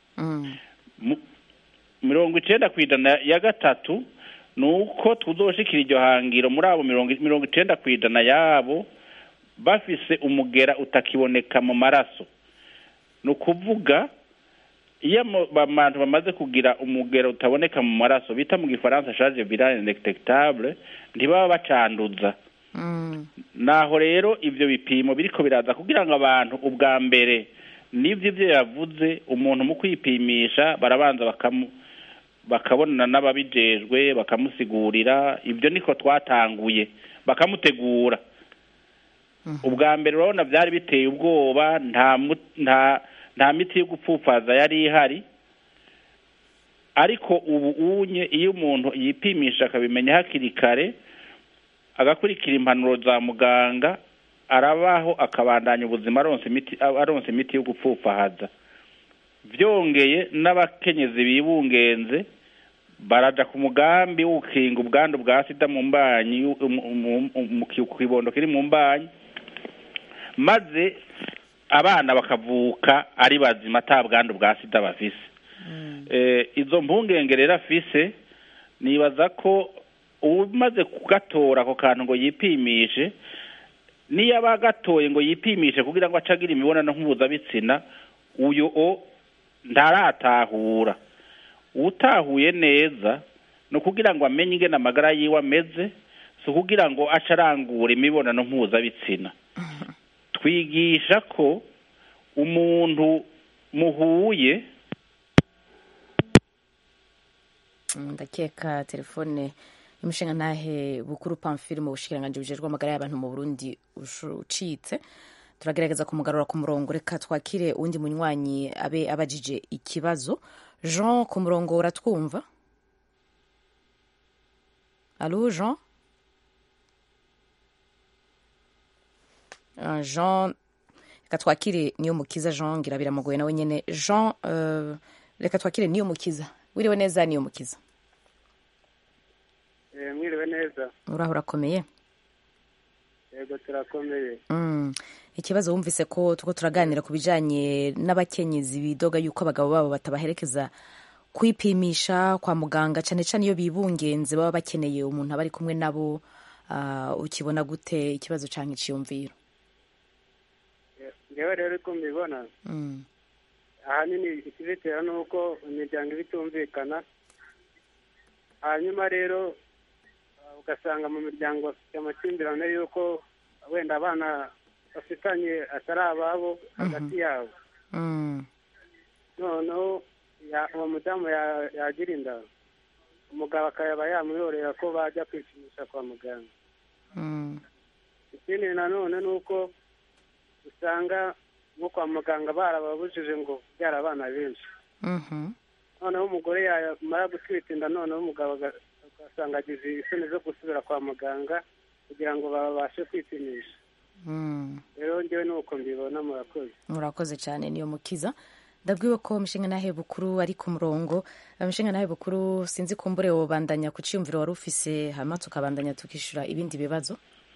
Mu- mirongo icenda ku ijana ya gatatu ni uko tuzoshikira iryo hangiro muri abo mirongo mirongo icenda ku ijana yabo bafise umugera utakiboneka mu maraso ni ukuvuga iyo mu- abantu bamaze kugira umugera utaboneka mu maraso bita mu gifaransa charge virale indetectable ntibaba bacanduza naho rero ibyo bipimo biriko biraza kugira ngo abantu ubwa mbere n'ibyo ibyo yavuze umuntu mu kwipimisha barabanza bakamu bakabonana n'ababijejwe bakamusigurira ibyo niko twatanguye bakamutegura ubwa mbere urabona byari biteye ubwoba nta mu- nta nta miti yo gupfupfaza yari ihari ariko ubu unye iyo umuntu yipimisha akabimenya hakiri kare agakurikira impanuro za muganga arabaho akabandanya ubuzima aronsa imiti aronsa imiti yo gupfupfahaza byongeye n'abakenyezi bibungenze baraja ku mugambi wo gukinga ubwandu bwa sida mu mbanyi mu- mu- mu- mu ki- ku kibondo kiri mu mbanyi maze abana bakavuka ari bazima ata bwandu bwa sida bafise eh, izo mpungenge rero afise nibaza ko umaze kugatora ako kantu ngo yipimishe niyo aba agatoye ngo yipimishe kugira ngo acagira imibonano mpuzabitsina uyu o ntaratahura utahuye neza ni ukugira ngo amenye ingene amagara yiwe ameze si ukugira ngo ace arangura imibonano mpuzabitsina twigisha ko umuntu muhuye Mm, ndakeka telefone y'umushinga ntahe bukuru pamfile mu bushikiranganji bujejwe amagara y'abantu mu burundi ushu- ucitse turagerageza kumugarura ku murongo reka twakire uwundi munywanyi abe abajije ikibazo jean ku murongo uratwumva alo jean Ah, jean reka twakire niyo mukiza jean ngira biramugoye nawe nyine jean eh, reka twakire niyo mukiza wiriwe neza niyo mukiza mwiriwe neza uraho urakomeye yego turakomeye Mm. ikibazo wumvise ko tuko turaganira ku bijanye n'abakenyezi bidoga yuko abagabo babo batabaherekeza kwipimisha kwa muganga cane cane iyo bibungenze baba bakeneye umuntu aba ari kumwe nabo ah, ukibona gute ikibazo canke iciyumviro ngewe rero uko mbibona Mm. ahanini ikibitera ni uko imiryango iba itumvikana hanyuma rero uh, ugasanga mu miryango bafite amakimbirane y'uko wenda abana bafitanye atari ababo hagati yabo Mm. noneho ya- uwo mudamu ya- yagira inda umugabo akaba yamwiyorera ko bajya kwipimisha kwa muganga Mm. ikindi nanone ni uko usanga nko kwa muganga barababujije ngo kubyara abana benshi Mhm. noneho umugore yamara gutwita inda noneho umugabo aga- ugasanga agize isoni zo gusubira kwa muganga kugira ngo babashe kwipimisha Mm. rero ngewe ni uko mbibona murakoze murakoze cyane niyo mukiza ndabwiwe ko mishinga nahe bukuru ari ku murongo mishinga nahe bukuru sinzi kumbure wobandanya ku ciyumviro wari ufise hama tukabandanya tukishura ibindi bibazo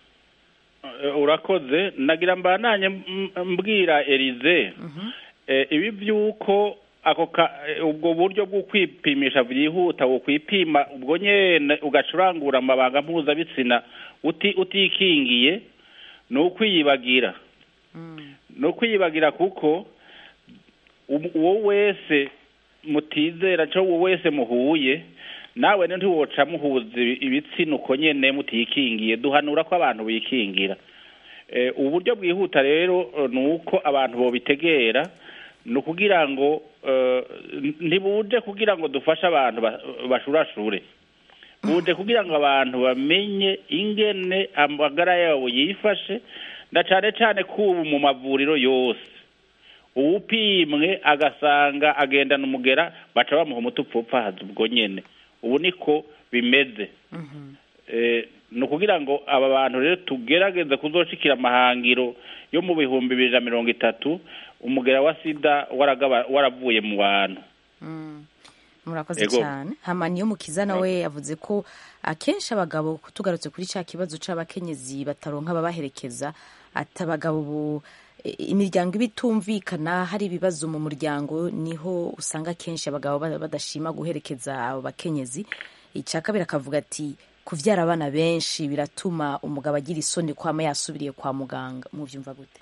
Eh, urakoze nagira mbananye m- mbwira Elize eh, ibi byuko ako ka- eh, ubwo buryo bwo kwipimisha byihuta wo kwipima ubwo nyene ugacurangura amabanga mpuzabitsina uti utikingiye ni ukwiyibagira ni ukwiyibagira kuko um- uwo wese mutizera cyo uwo wese muhuye nawe ni ntiwoca muhuza ibi- ibitsina uko nyene mutikingiye duhanura ko abantu bikingira Eh, uburyo bwihuta rero eh, ni uko abantu bobitegera ni ukugira ngo eh, ntibuje kugira ngo dufashe abantu ba- bashurashure buje kugira ngo abantu bamenye ingene amagara yabo yifashe na cane cane kubu mu mavuriro yose uwupimwe agasanga agendana umugera baca bamuha umuti upfupfahaza ubwo nyene ubu niko bimeze Eh, ni ukugira ngo aba bantu rero tugerageze kuzoshikira amahangiro yo mu bihumbi bibiri na mirongo itatu umugera wa sida waragaba- waravuye mu bantu murakoze Ego. cyane hama niyo mukiza nawe yavuze ko akenshi abagabo tugarutse kuri cya kibazo c'abakenyezi bataronka ababaherekeza ati abagabo ubu i- imiryango iba itumvikana hari ibibazo mu muryango niho usanga akenshi abagabo ba- badashima guherekeza abo bakenyezi icya kabiri akavuga ati kuvyara abana benshi biratuma umugabo agira isoni kwama yasubiriye kwa muganga muvyumva gute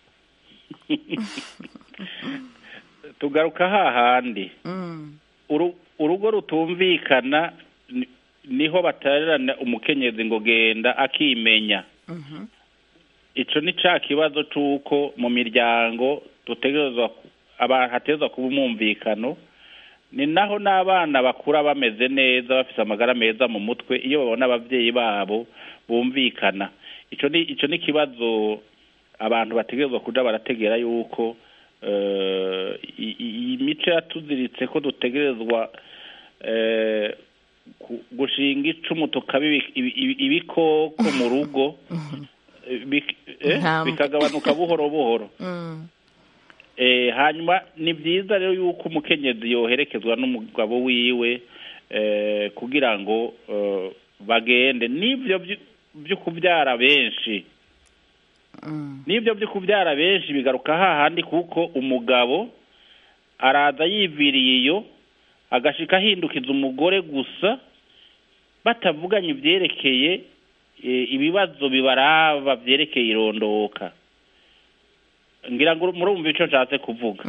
tugaruka hahandi Uru- urugo rutumvikana ni- niho batererana umukenyezi ngo genda akimenya ico ni ca kibazo c'uko mu miryango dutegerezwa ku- aba- hategerezwa kuba umwumvikano ni naho n'abana bakura bameze neza bafise amagara meza mu mutwe iyo babona abavyeyi babo bumvikana ico ni ico ni ikibazo abantu bategerezwa kuja barategera yuko eh, i- i- iyi mico yatuziritse ko dutegerezwa eh, ku- gushinga icumu tukaba ibi- ibi- ibi- ibikoko mu rugo eh, bik- eh, Intambwe. bikagabanuka buhoro buhoro eh, hanyuma ni byiza rero yuko umukenyezi yoherekezwa n'umugabo wiwe eh, kugira ngo eh, bagende n'ivyo vyu- vyo kuvyara benshi n'ibyo byo kubyara benshi bigaruka hahandi kuko umugabo araza yiviriye iyo agashika ahindukiza umugore gusa batavuganye ibyerekeye eh, ibibazo bibaraba byerekeye irondoka ngira ngo murumva ico nshatse kuvuga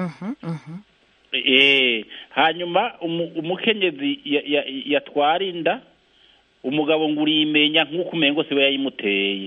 eh hanyuma umu- umukenyezi ya- ya- yatwara inda umugabo ngo urimenya nk'uko umengo siwe yayimuteye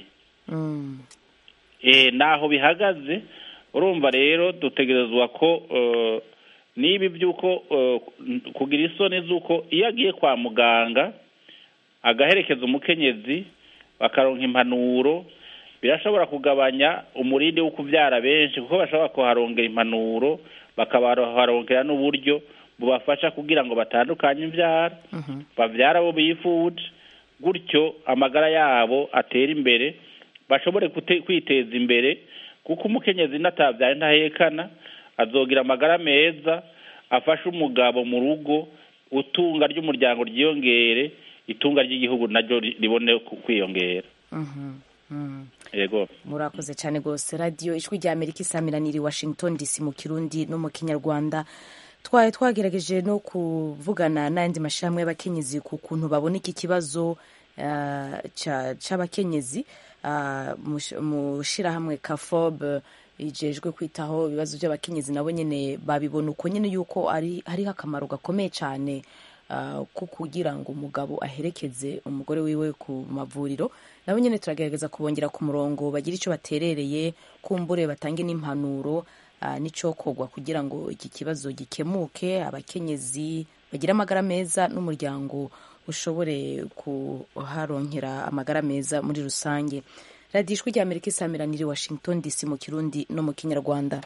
eh naho bihagaze urumva rero dutegerezwa ko eh, niba by'uko eh, kugira isoni z'uko iyo agiye kwa muganga agaherekeza umukenyezi bakaronka impanuro birashobora kugabanya umurindi wo kubyara benshi kuko bashobora kuharongera impanuro bakabaharongera n'uburyo bubafasha kugira ngo batandukanye imbyara babyara abo bifuje gutyo amagara yabo atera imbere bashobore kute- kwiteza imbere kuko umukenyezi natabyaye ntahekana azogira amagara meza afashe umugabo mu rugo utunga ry'umuryango ryiyongere itunga ry'igihugu naryo ri- ribone ku- kwiyongera Mhm, mhm. yego murakoze cyane rwose radiyo ijwi rya amerika isamiraniye i washington dc mu kirundi no mu kinyarwanda twari twagerageje no kuvugana n'ayandi mashyirahamwe y'abakenyezi ku kuntu babona iki kibazo ah, ca- c'abakenyezi ah, mu sh- mu shyirahamwe kafob ijejwe kwitaho ibibazo by'abakenyezi nabo nyine babibona uko nyine yuko ari hariho akamaro gakomeye cyane ah, ko kugira ngo umugabo aherekeze umugore wiwe ku mavuriro nabo nyine turagerageza kubongera ku murongo bagire icyo baterereye kumbure batange n'impanuro ah, n'icokorwa kugira ngo iki kibazo gikemuke abakenyezi bagire amagara meza n'umuryango ushobore kuharonkera amagara meza muri rusange radiyo ijwi rya amerika isamiraniye i washington dc mu kirundi no mu kinyarwanda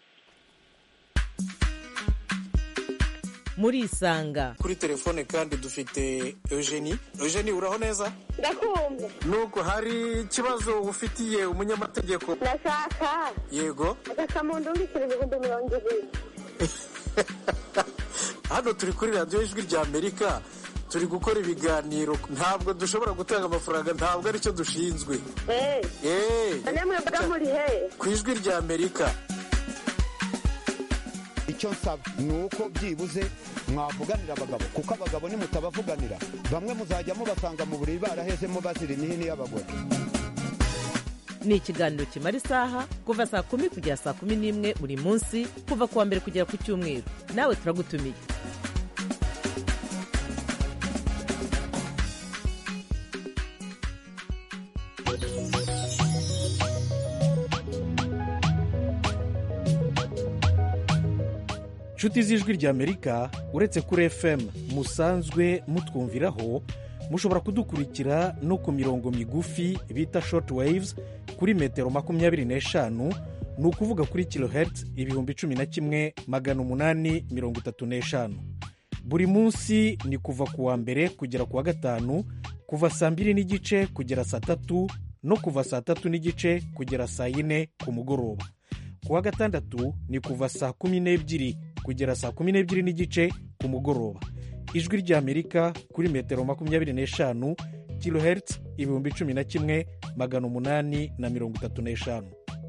murisanga kuri telefone kandi dufite eugenie eugenie uraho neza ndakumva nuko hari ikibazo ufitiye umunyamategeko ndashaka yego agasamundu mbikira ibihumbi mirongo ibiri hano turi kuri radiyo ijwi rya amerika turi gukora ibiganiro ntabwo dushobora gutanga amafaranga ntabwo aricyo dushinzwe eee eee none mwebwe muri he ku ijwi rya amerika icyo nsaba ni uko byibuze mwavuganira abagabo kuko abagabo nimutabavuganira bamwe muzajya mubasanga mu buriri barahezemo bazira imihini y'abagore ni ikiganiro kimara isaha kuva saa kumi kugera saa kumi n'imwe buri munsi kuva ku wa mbere kugera ku cyumweru nawe turagutumiye nshuti z'ijwi ry'amerika uretse kuri fm musanzwe mutwumviraho mushobora kudukurikira no ku mirongo migufi bita short waves kuri metero makumyabiri n'eshanu ni ukuvuga kuri kilohertz ibihumbi cumi na kimwe magana umunani mirongo itatu n'eshanu buri munsi ni kuva ku wa mbere kugera ku wa gatanu kuva saa mbiri n'igice kugera saa tatu no kuva saa tatu n'igice kugera saa yine ku mugoroba ku wa gatandatu ni kuva saa kumi n'ebyiri kugera saa kumi n'ebyiri n'igice ku mugoroba ijwi ry'amerika kuri metero makumyabiri n'eshanu kilohertz ibihumbi cumi na kimwe magana umunani na mirongo itatu n'eshanu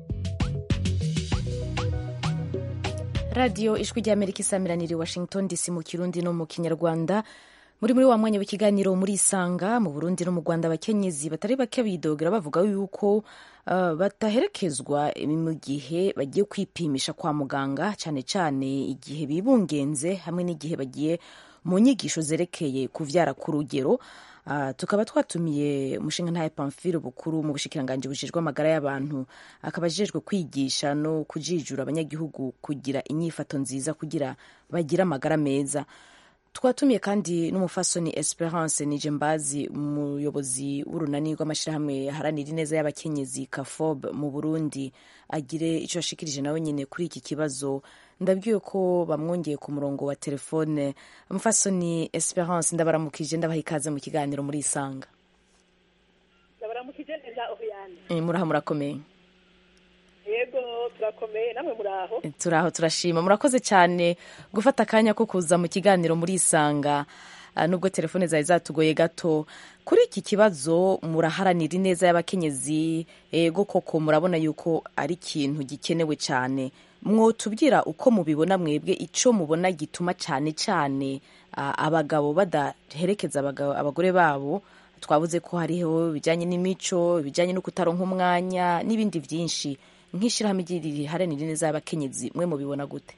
radiyo ijwi ry'amerika isamiraniye i washington dc mu kirundi no mu kinyarwanda muri muri wa mwanya w'ikiganiro muri isanga mu burundi no mu rwanda abakenyezi batari bake bidogera bavuga yuko uh, bataherekezwa mu gihe bagiye kwipimisha kwa muganga cyane cyane igihe bibungenze hamwe n'igihe bagiye mu nyigisho zerekeye kuvyara ku rugero Uh, tukaba twatumiye umushinga ntaye pamfile bukuru mu bushikiranganji bujejwe amagara y'abantu akaba ajejwe kwigisha no kujijura abanyagihugu kugira inyifato nziza kugira bagire amagara meza twatumiye kandi n'umufasoni esperance nije mbazi umuyobozi w'urunani rw'amashyirahamwe aharanira ineza y'abakenyezi kafob mu burundi agire icyo ashikirije nawe nyine kuri iki kibazo ndabwiye ko bamwongeye ku murongo wa telefone umufasoni esperance ndabaramukije ndabaha ikaze mu kiganiro muri isanga ndabaramukije neza ohiyane Eh, muraho murakomeye yego turakomeye namwe muraho turaho turashima murakoze cyane gufata akanya ko kuza mu kiganiro muri isanga ah, nubwo telefone zari zatugoye gato kuri iki kibazo muraharanira ineza y'abakenyezi ego koko murabona yuko ari ikintu gikenewe cyane mwotubwira uko mubibona mwebwe icyo mubona gituma cyane cyane ah, abagabo badaherekeza abagabo- abagore babo twavuze ko hariho ibijyanye n'imico ibijyanye no kutaronka umwanya n'ibindi byinshi nk'ishyirahamwe riharanira ineza y'abakenyezi mwe mubibona gute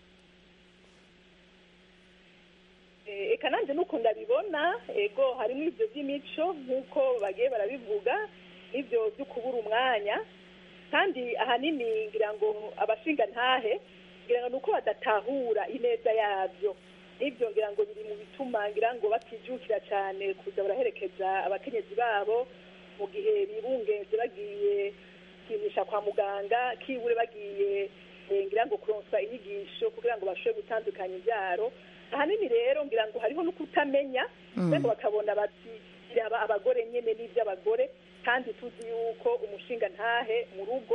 Eh, eka nanjye nuko ndabibona ego harimo ibyo by'imico nk'uko bagiye barabivuga n'ibyo byo kubura umwanya kandi ahanini ngira ngo abashinga ntahe ngira ngo ni uko badatahura ineza yabyo n'ibyo ngira ngo biri mu bituma ngira ngo batijukira cyane kuza baraherekeza abakenyezi babo mu gihe bibungenze bagiye kwipimisha kwa muganga kibure bagiye eh, ngira ngo kuronswa inyigisho kugira ngo bashobore gutandukanya ibyaro ahanini rero ngira ngo hariho no kutamenya Mm. ngo bakabona bati biraba abagore nyene n'iby'abagore kandi tuzi yuko umushinga ntahe mu rugo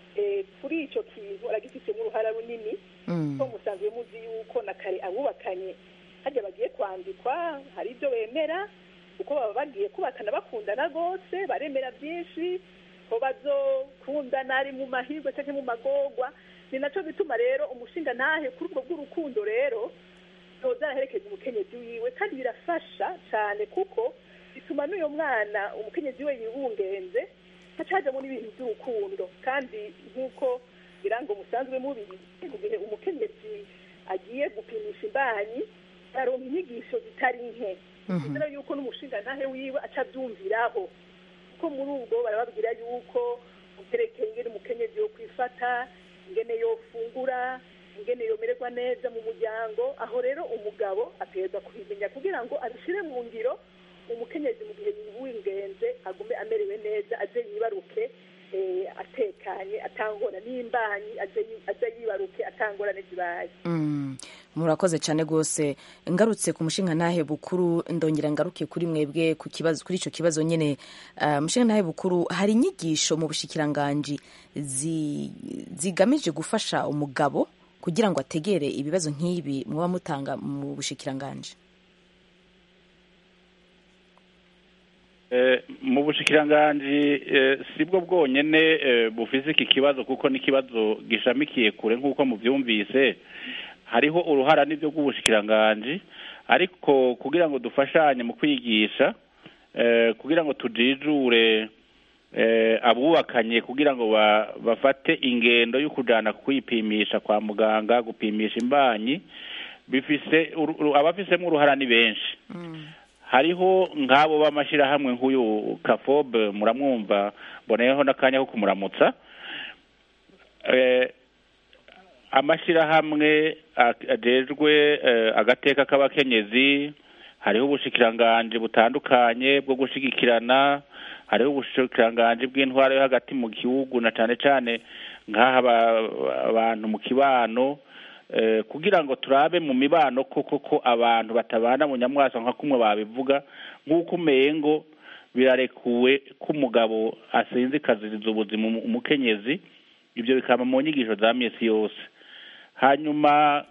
eh, kuri icyo kintu aragifitemo uruhara runini ko musanzwe muzi yuko na kare abubakanye hajya bagiye kwandikwa hari ibyo bemera kuko baba bagiye kubakana bakundana rwose baremera byinshi ko bazokundana ari mu mahirwe cyangwa mu magorwa ni nacyo bituma rero umushinga ntahe kuri ubwo bw'urukundo rero ntoza araherekeza umukenyezi wiwe kandi birafasha cyane kuko bituma n'uyu mwana umukenyezi we yibungenze hacajemo n'ibintu by'urukundo kandi nk'uko birango musanzwe mubizi mu gihe umukenyezi agiye gupimisha imbanyi aronka inyigisho zitari nke kugira yuko n'umushinga ntahe wiwe aca abyumviraho kuko muri ubwo barababwira yuko uterekeye ingene umukenyezi yo kwifata ingene yofungura ingene yomererwa neza mu muryango aho rero umugabo ategerezwa kubimenya kugira ngo abishyire mu ngiro umukenyezi mu gihe yiwingenze agume amerewe neza aze yibaruke eh, atekanye atangora n'imbanyi aze yi- aze yibaruke atangorane zibaye Mm, murakoze cyane rwose ngarutse ku mushinga ntahe bukuru ndongera ngaruke kuri mwebwe ku kibazo kuri icyo kibazo nyine uh, mushinga ntahe bukuru hari inyigisho mu bushikiranganji zi, zigamije gufasha umugabo kugira ngo ategere ibibazo nk'ibi muba mutanga mu bushikiranganji Eh, mu bushikiranganji eh, sibwo bwonyene eh, bufise iki kibazo kuko n'ikibazo gishamikiye kure nk'uko muvyumvise hariho uruhara n'ivyo rw'ubushikiranganji ariko kugira ngo dufashanye mu kwigisha eh, kugira ngo tujijure eh, abubakanye kugira ngo ba, bafate ingendo yo kujana kwipimisha kwa muganga gupimisha imbanyi bifise uru- uru- abafisemo uruhara ni benshi hariho nk'abo b'amashyirahamwe nk'uyu kafobe muramwumva mboneyeho n'akanya ko kumuramutsa Eh, amashyirahamwe a- ajejwe eh, agateka k'abakenyezi hariho ubushikiranganji butandukanye bwo gushigikirana hariho ubushikiranganji bw'intwaro yo hagati mu gihugu na cane cane nk'aha ba- abantu mu kibano eh, kugira ngo turabe mu mibano koko ko abantu batabana mu nyamwasa nka kumwe babivuga nk'uko umengo birarekuwe ko umugabo asinzikaziriza ubuzima umu- umukenyezi ibyo bikaba mu nyigisho za misi yose hanyuma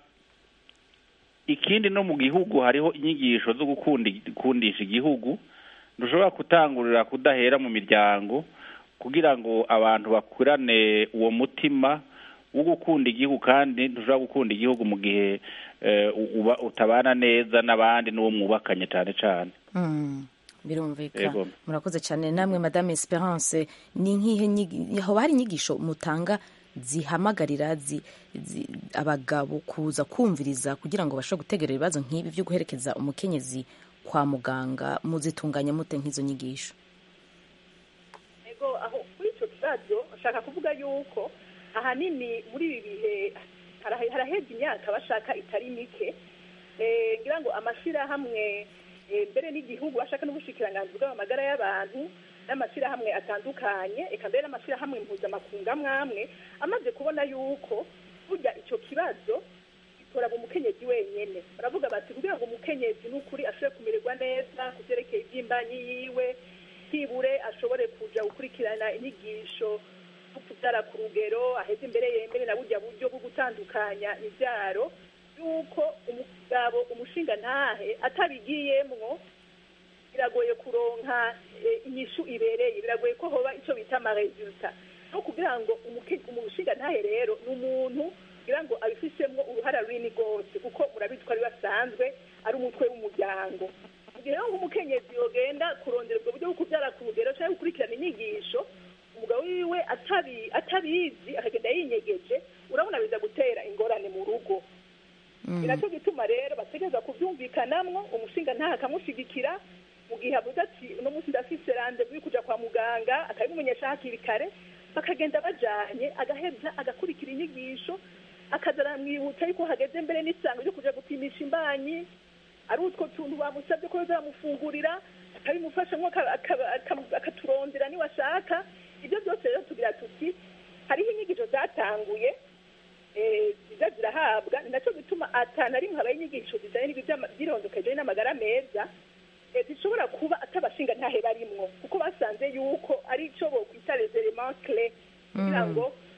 ikindi no mu gihugu hariho inyigisho zo gukunda gukundisha igihugu ntushobora gutangurira kudahera mu miryango kugira ngo abantu bakurane uwo mutima wo gukunda igihugu kandi ntushobora gukunda igihugu mu gihe eh, u- uba utabana neza n'abandi n'uwo mwubakanye cyane cyane Mm, birumvikana Yego. murakoze cyane namwe madame esperance ni nk'ihe nyigi- hoba hari inyigisho mutanga zihamagarira zi, zi, abagabo kuza kumviriza kugira ngo bashobore gutegera ibibazo nk'ibi byo guherekeza umukenyezi kwa muganga muzitunganya mute nk'izo nyigisho ego aho kuri icyo kibazo ashaka kuvuga yuko ahanini muri ibi bihe hara- haraheze imyaka bashaka itari mike Eh, ngira ngo amashyirahamwe eh, mbere n'igihugu bashaka n'ubushikiranganzi bw'amagara y'abantu n'amashyirahamwe atandukanye eka mbere n'amashyirahamwe mpuzamakungu amwe amwe amaze kubona yuko burya icyo kibazo gitora mu mukenyezi wenyene baravuga bati kugira ngo umukenyezi n'ukuri ashobore kumererwa neza ku byerekeye iby'imbanyi yiwe hibure ashobore kuja gukurikirana inyigisho zo kubyara ku rugero aheze imbere yemere na burya buryo bwo gutandukanya ibyaro yuko umugabo umushinga ntahe atabigiyemwo biragoye kuronka eh, inyishu ibereye biragoye ko hoba icyo bita amaresulta no kugira ngo umuke- umushinga ntahe rero ni umuntu kugira ngo abifishemwo uruhara runini rwose kuko murabizi ko ari we asanzwe ari umutwe w'umuryango mu gihe rero nk'umukenyezi yogenda kurondera ubwo buryo bwo kubyara ku rugero cyangwa gukurikirana inyigisho umugabo wiwe atabi- atabizi akagenda yinyegeje urabona biza gutera ingorane mu rugo ni nacyo gituma rero bategereza kubyumvikanamwo umushinga ntaha akamushigikira mu gihe avuze ati uno munsi ndafise randevu yo kuja kwa muganga akabimumenyesha hakiri kare bakagenda bajanye agaheza agakurikira inyigisho akaza aramwibutsa yuko hageze mbere n'isango ryo kuja gupimisha imbanyi ari utwo tuntu bamusabye ko bazamufungurira akabimufashamo aka- aka- aka- akaturondera niwashaka ibyo byose rero tugira tuti hariho inyigisho zatanguye eh, ziza zirahabwa ni nacyo gituma atana rimwe habaye inyigisho zijanye n'ibyo by'ama- by'irondoka bijanye n'amagara meza eh, zishobora kuba atabashinga ntahe barimwo kuko basanze yuko ari ico bokwita les elements clés kugira ngo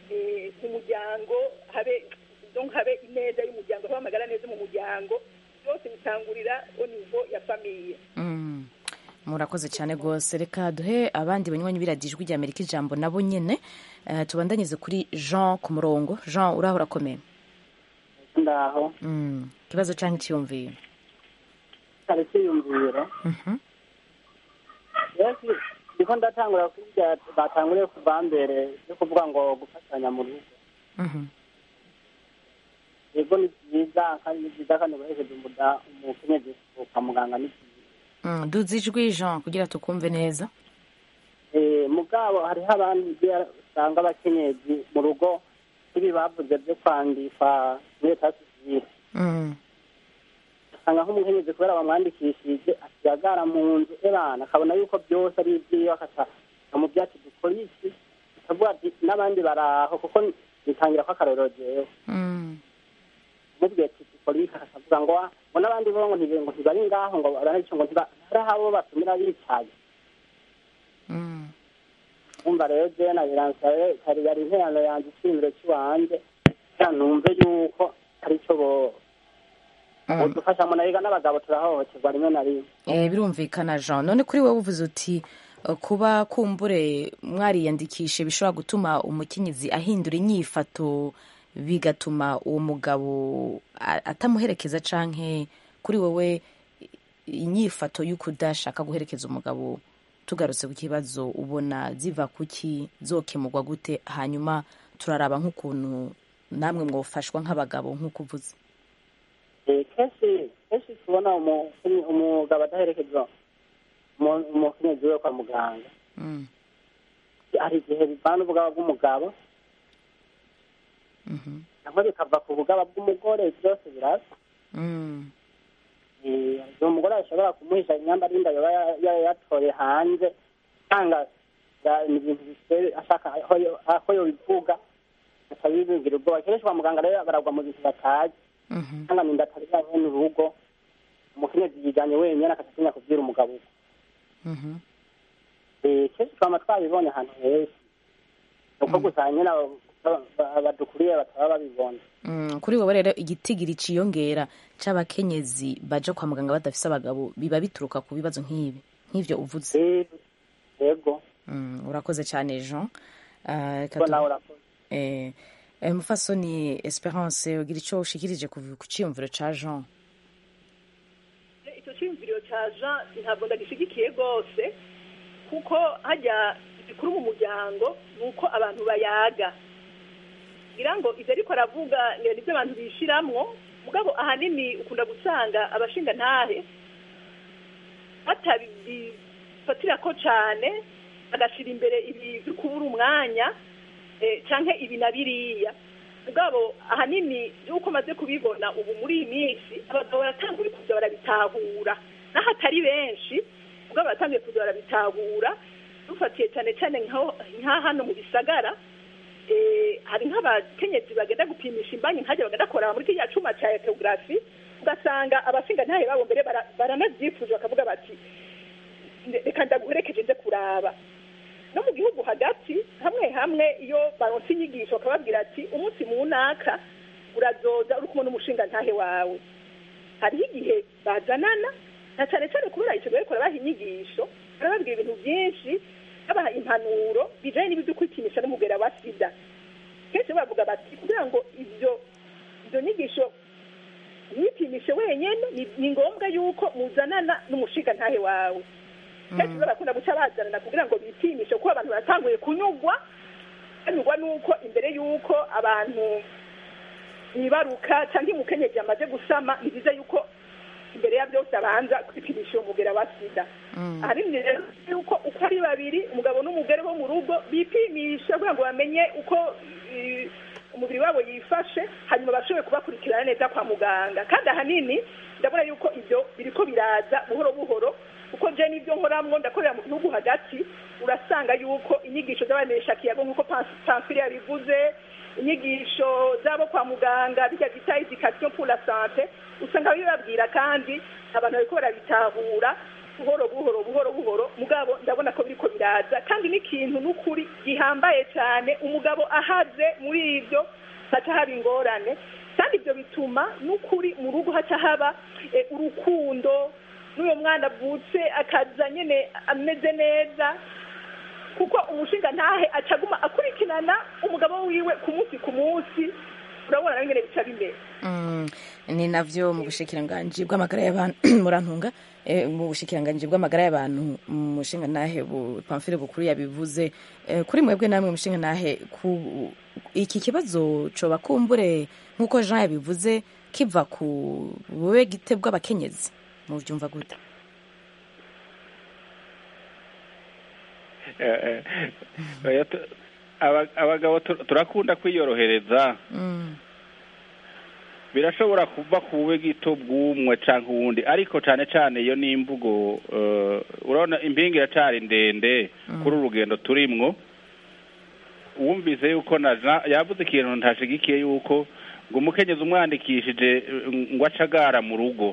eh, mu muryango habe donc habe ineza y'umuryango habe amagara neza mu muryango byose bitangurira au niveau ya famiye Mm. murakoze cyane rwose reka duhe abandi banywanyi biradijwi rya amerika ijambo nabo nyine Eh, tubandanyirize kuri jean ku murongo jean uraho urakomeye ndaho Mm. ikibazo cyangwa icyiyumviro kare cyiyumviro Mhm. yesu niko ndatangura kurya batanguriye kuva mbere yo kuvuga ngo gufatanya mu rugo Mhm. yego ni byiza kandi ni byiza kandi guherekeje umuda umukenyezi kwa muganga ni byiza Mm, duze ijwi jean kugira tukumve neza Eh, mugabo hariho abandi ugiye usanga abakenyezi mu rugo ibi bavuze byo kwandikwa muri leta sivile Mm. usanga nk'umukenyezi kubera bamwandikishije akiyagara mu nzu ebana akabona yuko byose ari ibyiwe akaca mu byatsi dukora iki akavuga ati n'abandi baraho kuko nitangira ko akarorero jewe Mm. mubwiye ati dukora iki akavuga ngo "Ah, ngo n'abandi bo ngo ntibe- ngo ntibari ngaho ngo baranico ngo ntiba hari abo batumira bicaye Mm. umva rero jewe na biransaye kari yari interano yanjye icyiyumviro cy'iwanje kugira numve yuko ari cyo bo udufasha mu nahiga n'abagabo turahohoterwa rimwe na rimwe Eh, birumvikana jean none kuri wowe uvuze uti eh, kuba kumbure mwariyandikishe bishobora gutuma umukenyezi ahindura inyifato bigatuma uwo mugabo a- atamuherekeza canke kuri wowe inyifato y'ukudashaka guherekeza umugabo tugarutse ku kibazo ubona ziva kuki zokemurwa gute hanyuma turaraba nk'ukuntu namwe mwofashwa nk'abagabo nk'uko uvuze Eh, kenshi kenshi tubona umu- umugabo adaherekeza umu- umukenyezi we kwa muganga Mm. hari igihe bivana ubugaba bw'umugabo Mhm. cyangwa bikava ku bugaba bw'umugore byose birasa Mm. Eh, uwo mugore ashobora kumuhisha imyambaro y'inda yaba ya- ya- yatoye hanze usanga ya- ni ibintu biteye ashaka aho yo- aho yobivuga akabibigira ubwoba kenshi kwa muganga rero baragwa mu bintu batazi Mhm. usanga ninda atari yanyene urugo umukenyezi yijanye wenyene akatatinya kubwira umugabo uko Mhm. Eh, kenshi twama twabibonye ahantu henshi uko gusa nyene abo- aba- badukuriye bataba babibona Mm, kuri wowe rero igitigiri ciyongera c'abakenyezi baja kwa muganga badafise abagabo biba bituruka ku bibazo nk'ibi nk'ivyo uvuze yego mm, urakoze cyane jean Ah, reka ko tu- nawe urakoze eh, eh, mufasoni esperance ugira ico ushikirije ku ku ciyumviro ca jean icyo cyiyumviro cya jean ntabwo ndagishigikiye rwose kuko hajya igikuru mu muryango ni uko abantu bayaga ngira ngo ibyo ariko aravuga ni ibyo abantu bishiramwo mugabo ahanini ukunda gusanga abashinga ntahe batabifatira ko cyane bagashyira imbere ibi byo kubura umwanya eh, canke ibi na biriya mugabo ahanini yuko maze kubibona ubu muri iyi minsi abagabo baratanguye kuza barabitahura naho atari benshi mugabo baratanguye kuza barabitahura dufatiye cyane cyane nkaho- nka hano mu bisagara eh, hari nk'abakenyezi bagenda gupimisha imbanyi nkajya bagenda korera muri kiriya cuma cya ekogarafi ugasanga abasinga ntahe babo mbere bara- baranabyifuje bakavuga bati "Ne- reka ndaguherekeje nze kuraba no mu gihugu hagati hamwe hamwe iyo baronse inyigisho bakababwira ati umunsi mu naka urazoza uri kumwe n'umushinga ntahe wawe hariho igihe bazanana na cyane cyane kubera icyo gihe baha inyigisho barababwira ibintu byinshi babaha impanuro bijanye n'ibyo kwipimisha n'umugera wa sida kenshi bavuga bati kugira ngo ibyo izo nyigisho mwipimishe wenyene ni- ni ngombwa yuko muzanana n'umushinga ntahe wawe kenshi barakunda guca bazanana kugira ngo bipimishe kuko abantu baratanguye kunyugwa banyugwa nuko imbere y'uko abantu bibaruka cyangwa umukenyezi yamaze gusama ni byiza yuko imbere ya byose abanza kwipimisha uwo mugera wa sida ahanini rero yuko uko ari babiri umugabo n'umugore bo mu rugo bipimisha kugira ngo bamenye uko eh, umubiri wabo yifashe hanyuma bashobore kubakurikirana neza kwa muganga kandi ahanini ndabona yuko ibyo biriko biraza buhoro buhoro kuko je n'ibyo nkoramwo ndakorera mu gihugu hagati urasanga yuko inyigisho z'abamenyesha kiyago nk'uko pamfile yabivuze inyigisho z'abo kwa muganga bijya bita education pour la sante usanga bibabwira kandi abantu bariko barabitahura buhoro buhoro buhoro buhoro mugabo ndabona ko biriko biraza kandi n'ikintu n'ukuri gihambaye cyane umugabo ahaze muri ibyo haca haba ingorane kandi ibyo bituma n'ukuri mu rugo haca haba eh, urukundo n'uyo mwana avutse akaza nyine ameze neza kuko umushinga ntahe acaguma akurikirana umugabo wiwe ku munsi ku munsi urabona nawe nyine bica bimera Mm, ni navyo mu bushikiranganji bw'amagara y'abantu murantunga eh, mu bushikiranganji bw'amagara y'abantu umushinga nahe bu pamfile bukuru yabivuze eh, kuri mwebwe namwe umushinga nahe ku iki kibazo coba kumbure nk'uko Jean yabivuze kiva ku bube gite bw'abakenyezi mu byumva gute Eh, eh, oya, tu- aba- abagabo tu- turakunda kwiyorohereza Mm. birashobora kuva ku bube gito bw'umwe canke uwundi ariko cane cane iyo ni imvugo eh, urabona impinga iracari ndende kuri uru rugendo turimwo wumvise yuko na Jean yavuze ikintu ntashigikiye yuko ngo umukenyezi umwandikishije eh, ngo acagara mu rugo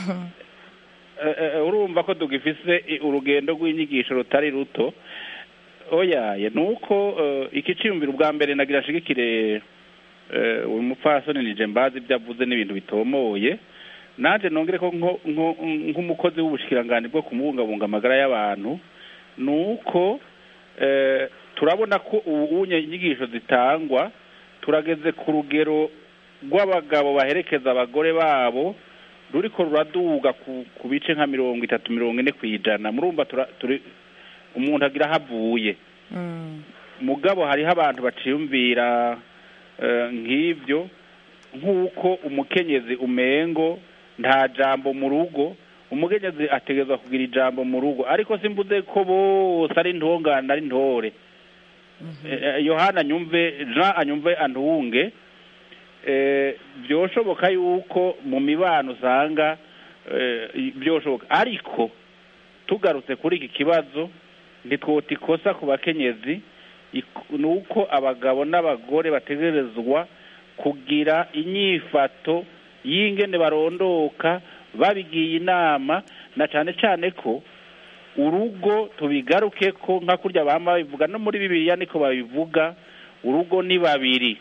Eh, eh, urumva ko tugifise i- urugendo rw'inyigisho rutari ruto oyaye ni uko eh, iki ciyumviro ubwa mbere nagira ashigikire eh, uyu mupfasoni nije mbazi ibyo avuze n'ibintu bitomoye nanje nongere ko nko- nko- nk'umukozi w'ubushikiranganji bwo kumubungabunga amagara y'abantu ni uko eh, turabona ko ubu unye inyigisho zitangwa turageze ku rugero rw'abagabo baherekeza abagore babo ruriko ruraduga ku, ku bice nka mirongo itatu mirongo ine ku ijana murumva tura- turi umuntu agira aho avuye Mm. mugabo hariho abantu baciyumvira eh, nk'ibyo nk'uko umukenyezi umengo nta jambo mu rugo umukenyezi ategerezwa kugira ijambo mu rugo ariko simvuze ko bose ari intongane ari ntore Eh, eh, yohana anyumve jean anyumve antunge eh, byoshoboka yuko mu mibano usanga eh, byoshoboka ariko tugarutse kuri iki kibazo ntitwota ikosa ku bakenyezi ik- ni uko abagabo n'abagore bategerezwa kugira inyifato y'ingene barondoka babigiye inama na cane cane ko urugo tubigaruke ko nka kurya bama babivuga no muri bibiliya niko babivuga urugo ni babiri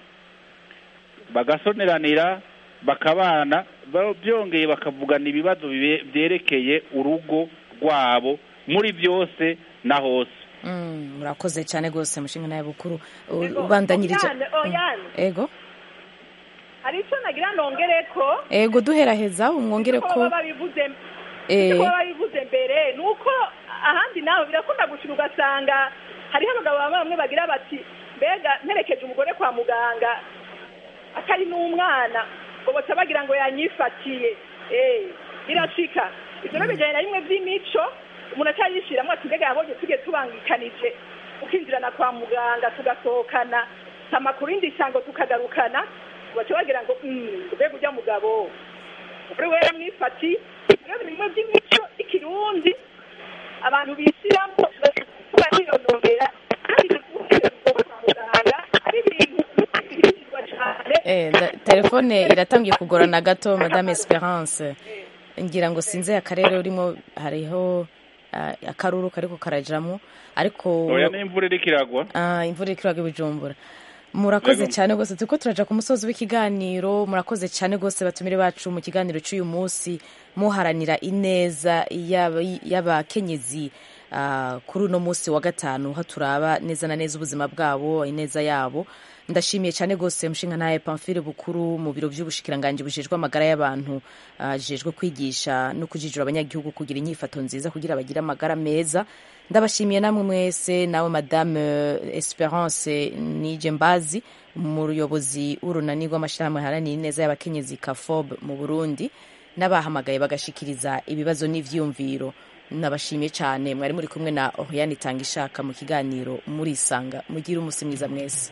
bagasoneranira bakabana ba- byongeye bakavugana ibibazo bibe- byerekeye urugo rwabo muri byose na hose Mm, murakoze cyane rwose mushinga nawe bukuru U- ubandanyirije Oyane, oyane. ego hari icyo nagira nongere ko ego duheraheza umwongere ko ko baba babivuze Eh. ko baba babivuze mbere ni uko ahandi naho birakunda gushira ugasanga hariho abagabo bamwe bamwe bagira bati mbega mperekeje umugore kwa muganga atari n'umwana ngo baca bagira ngo yanyifatiye eh birashika ivyo rero bijanye na bimwe vy'imico umuntu acayishiramwo ati mbega yabonye tugiye tubangikanije ukinjirana kwa muganga tugasohokana amakuru indi shango tukagarukana baca bagira ngo "Mm, mbega urya mugabo kuri we yamwifati rero bimwe by'imico ikirundi abantu bishyiramo bariyonongera kandi kwa muganga ari ibintu bishyirirwa cyane Eh, nda- telefone iratangiye kugorana gato madame esperance ngira ngo sinze akarere urimo hariho ah, akaruru kariko karajamo ariko oya n'imvura iriko iragwa Ah, imvura iriko iragwa i bujumbura murakoze Yego. cyane rwose turiko turaja ku musozi w'ikiganiro murakoze cyane rwose batumire bacu mu kiganiro cy'uyu munsi muharanira ineza y'aba- y'abakenyezi ah, kuri uno munsi wa gatanu aho turaba neza na neza ubuzima bwabo ineza yabo ndashimiye cyane rwose mushinga nawe pamfile bukuru mu biro by'ubushikiranganji bujejwe amagara y'abantu ah, jejwe kwigisha no kujijura abanyagihugu kugira inyifato nziza kugira bagire amagara meza ndabashimiye namwe mwese nawe madame eh, esperance nije mbazi umuyobozi w'urunani rw'amashyirahamwe haranira ineza y'abakenyezi kafob mu burundi n'abahamagaye bagashikiriza ibibazo n'ivyiyumviro nabashimiye cyane mwari muri kumwe na oriane itanga ishaka mu kiganiro murisanga mugire umunsi mwiza mwese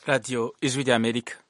radiyo ijwi ry'amerika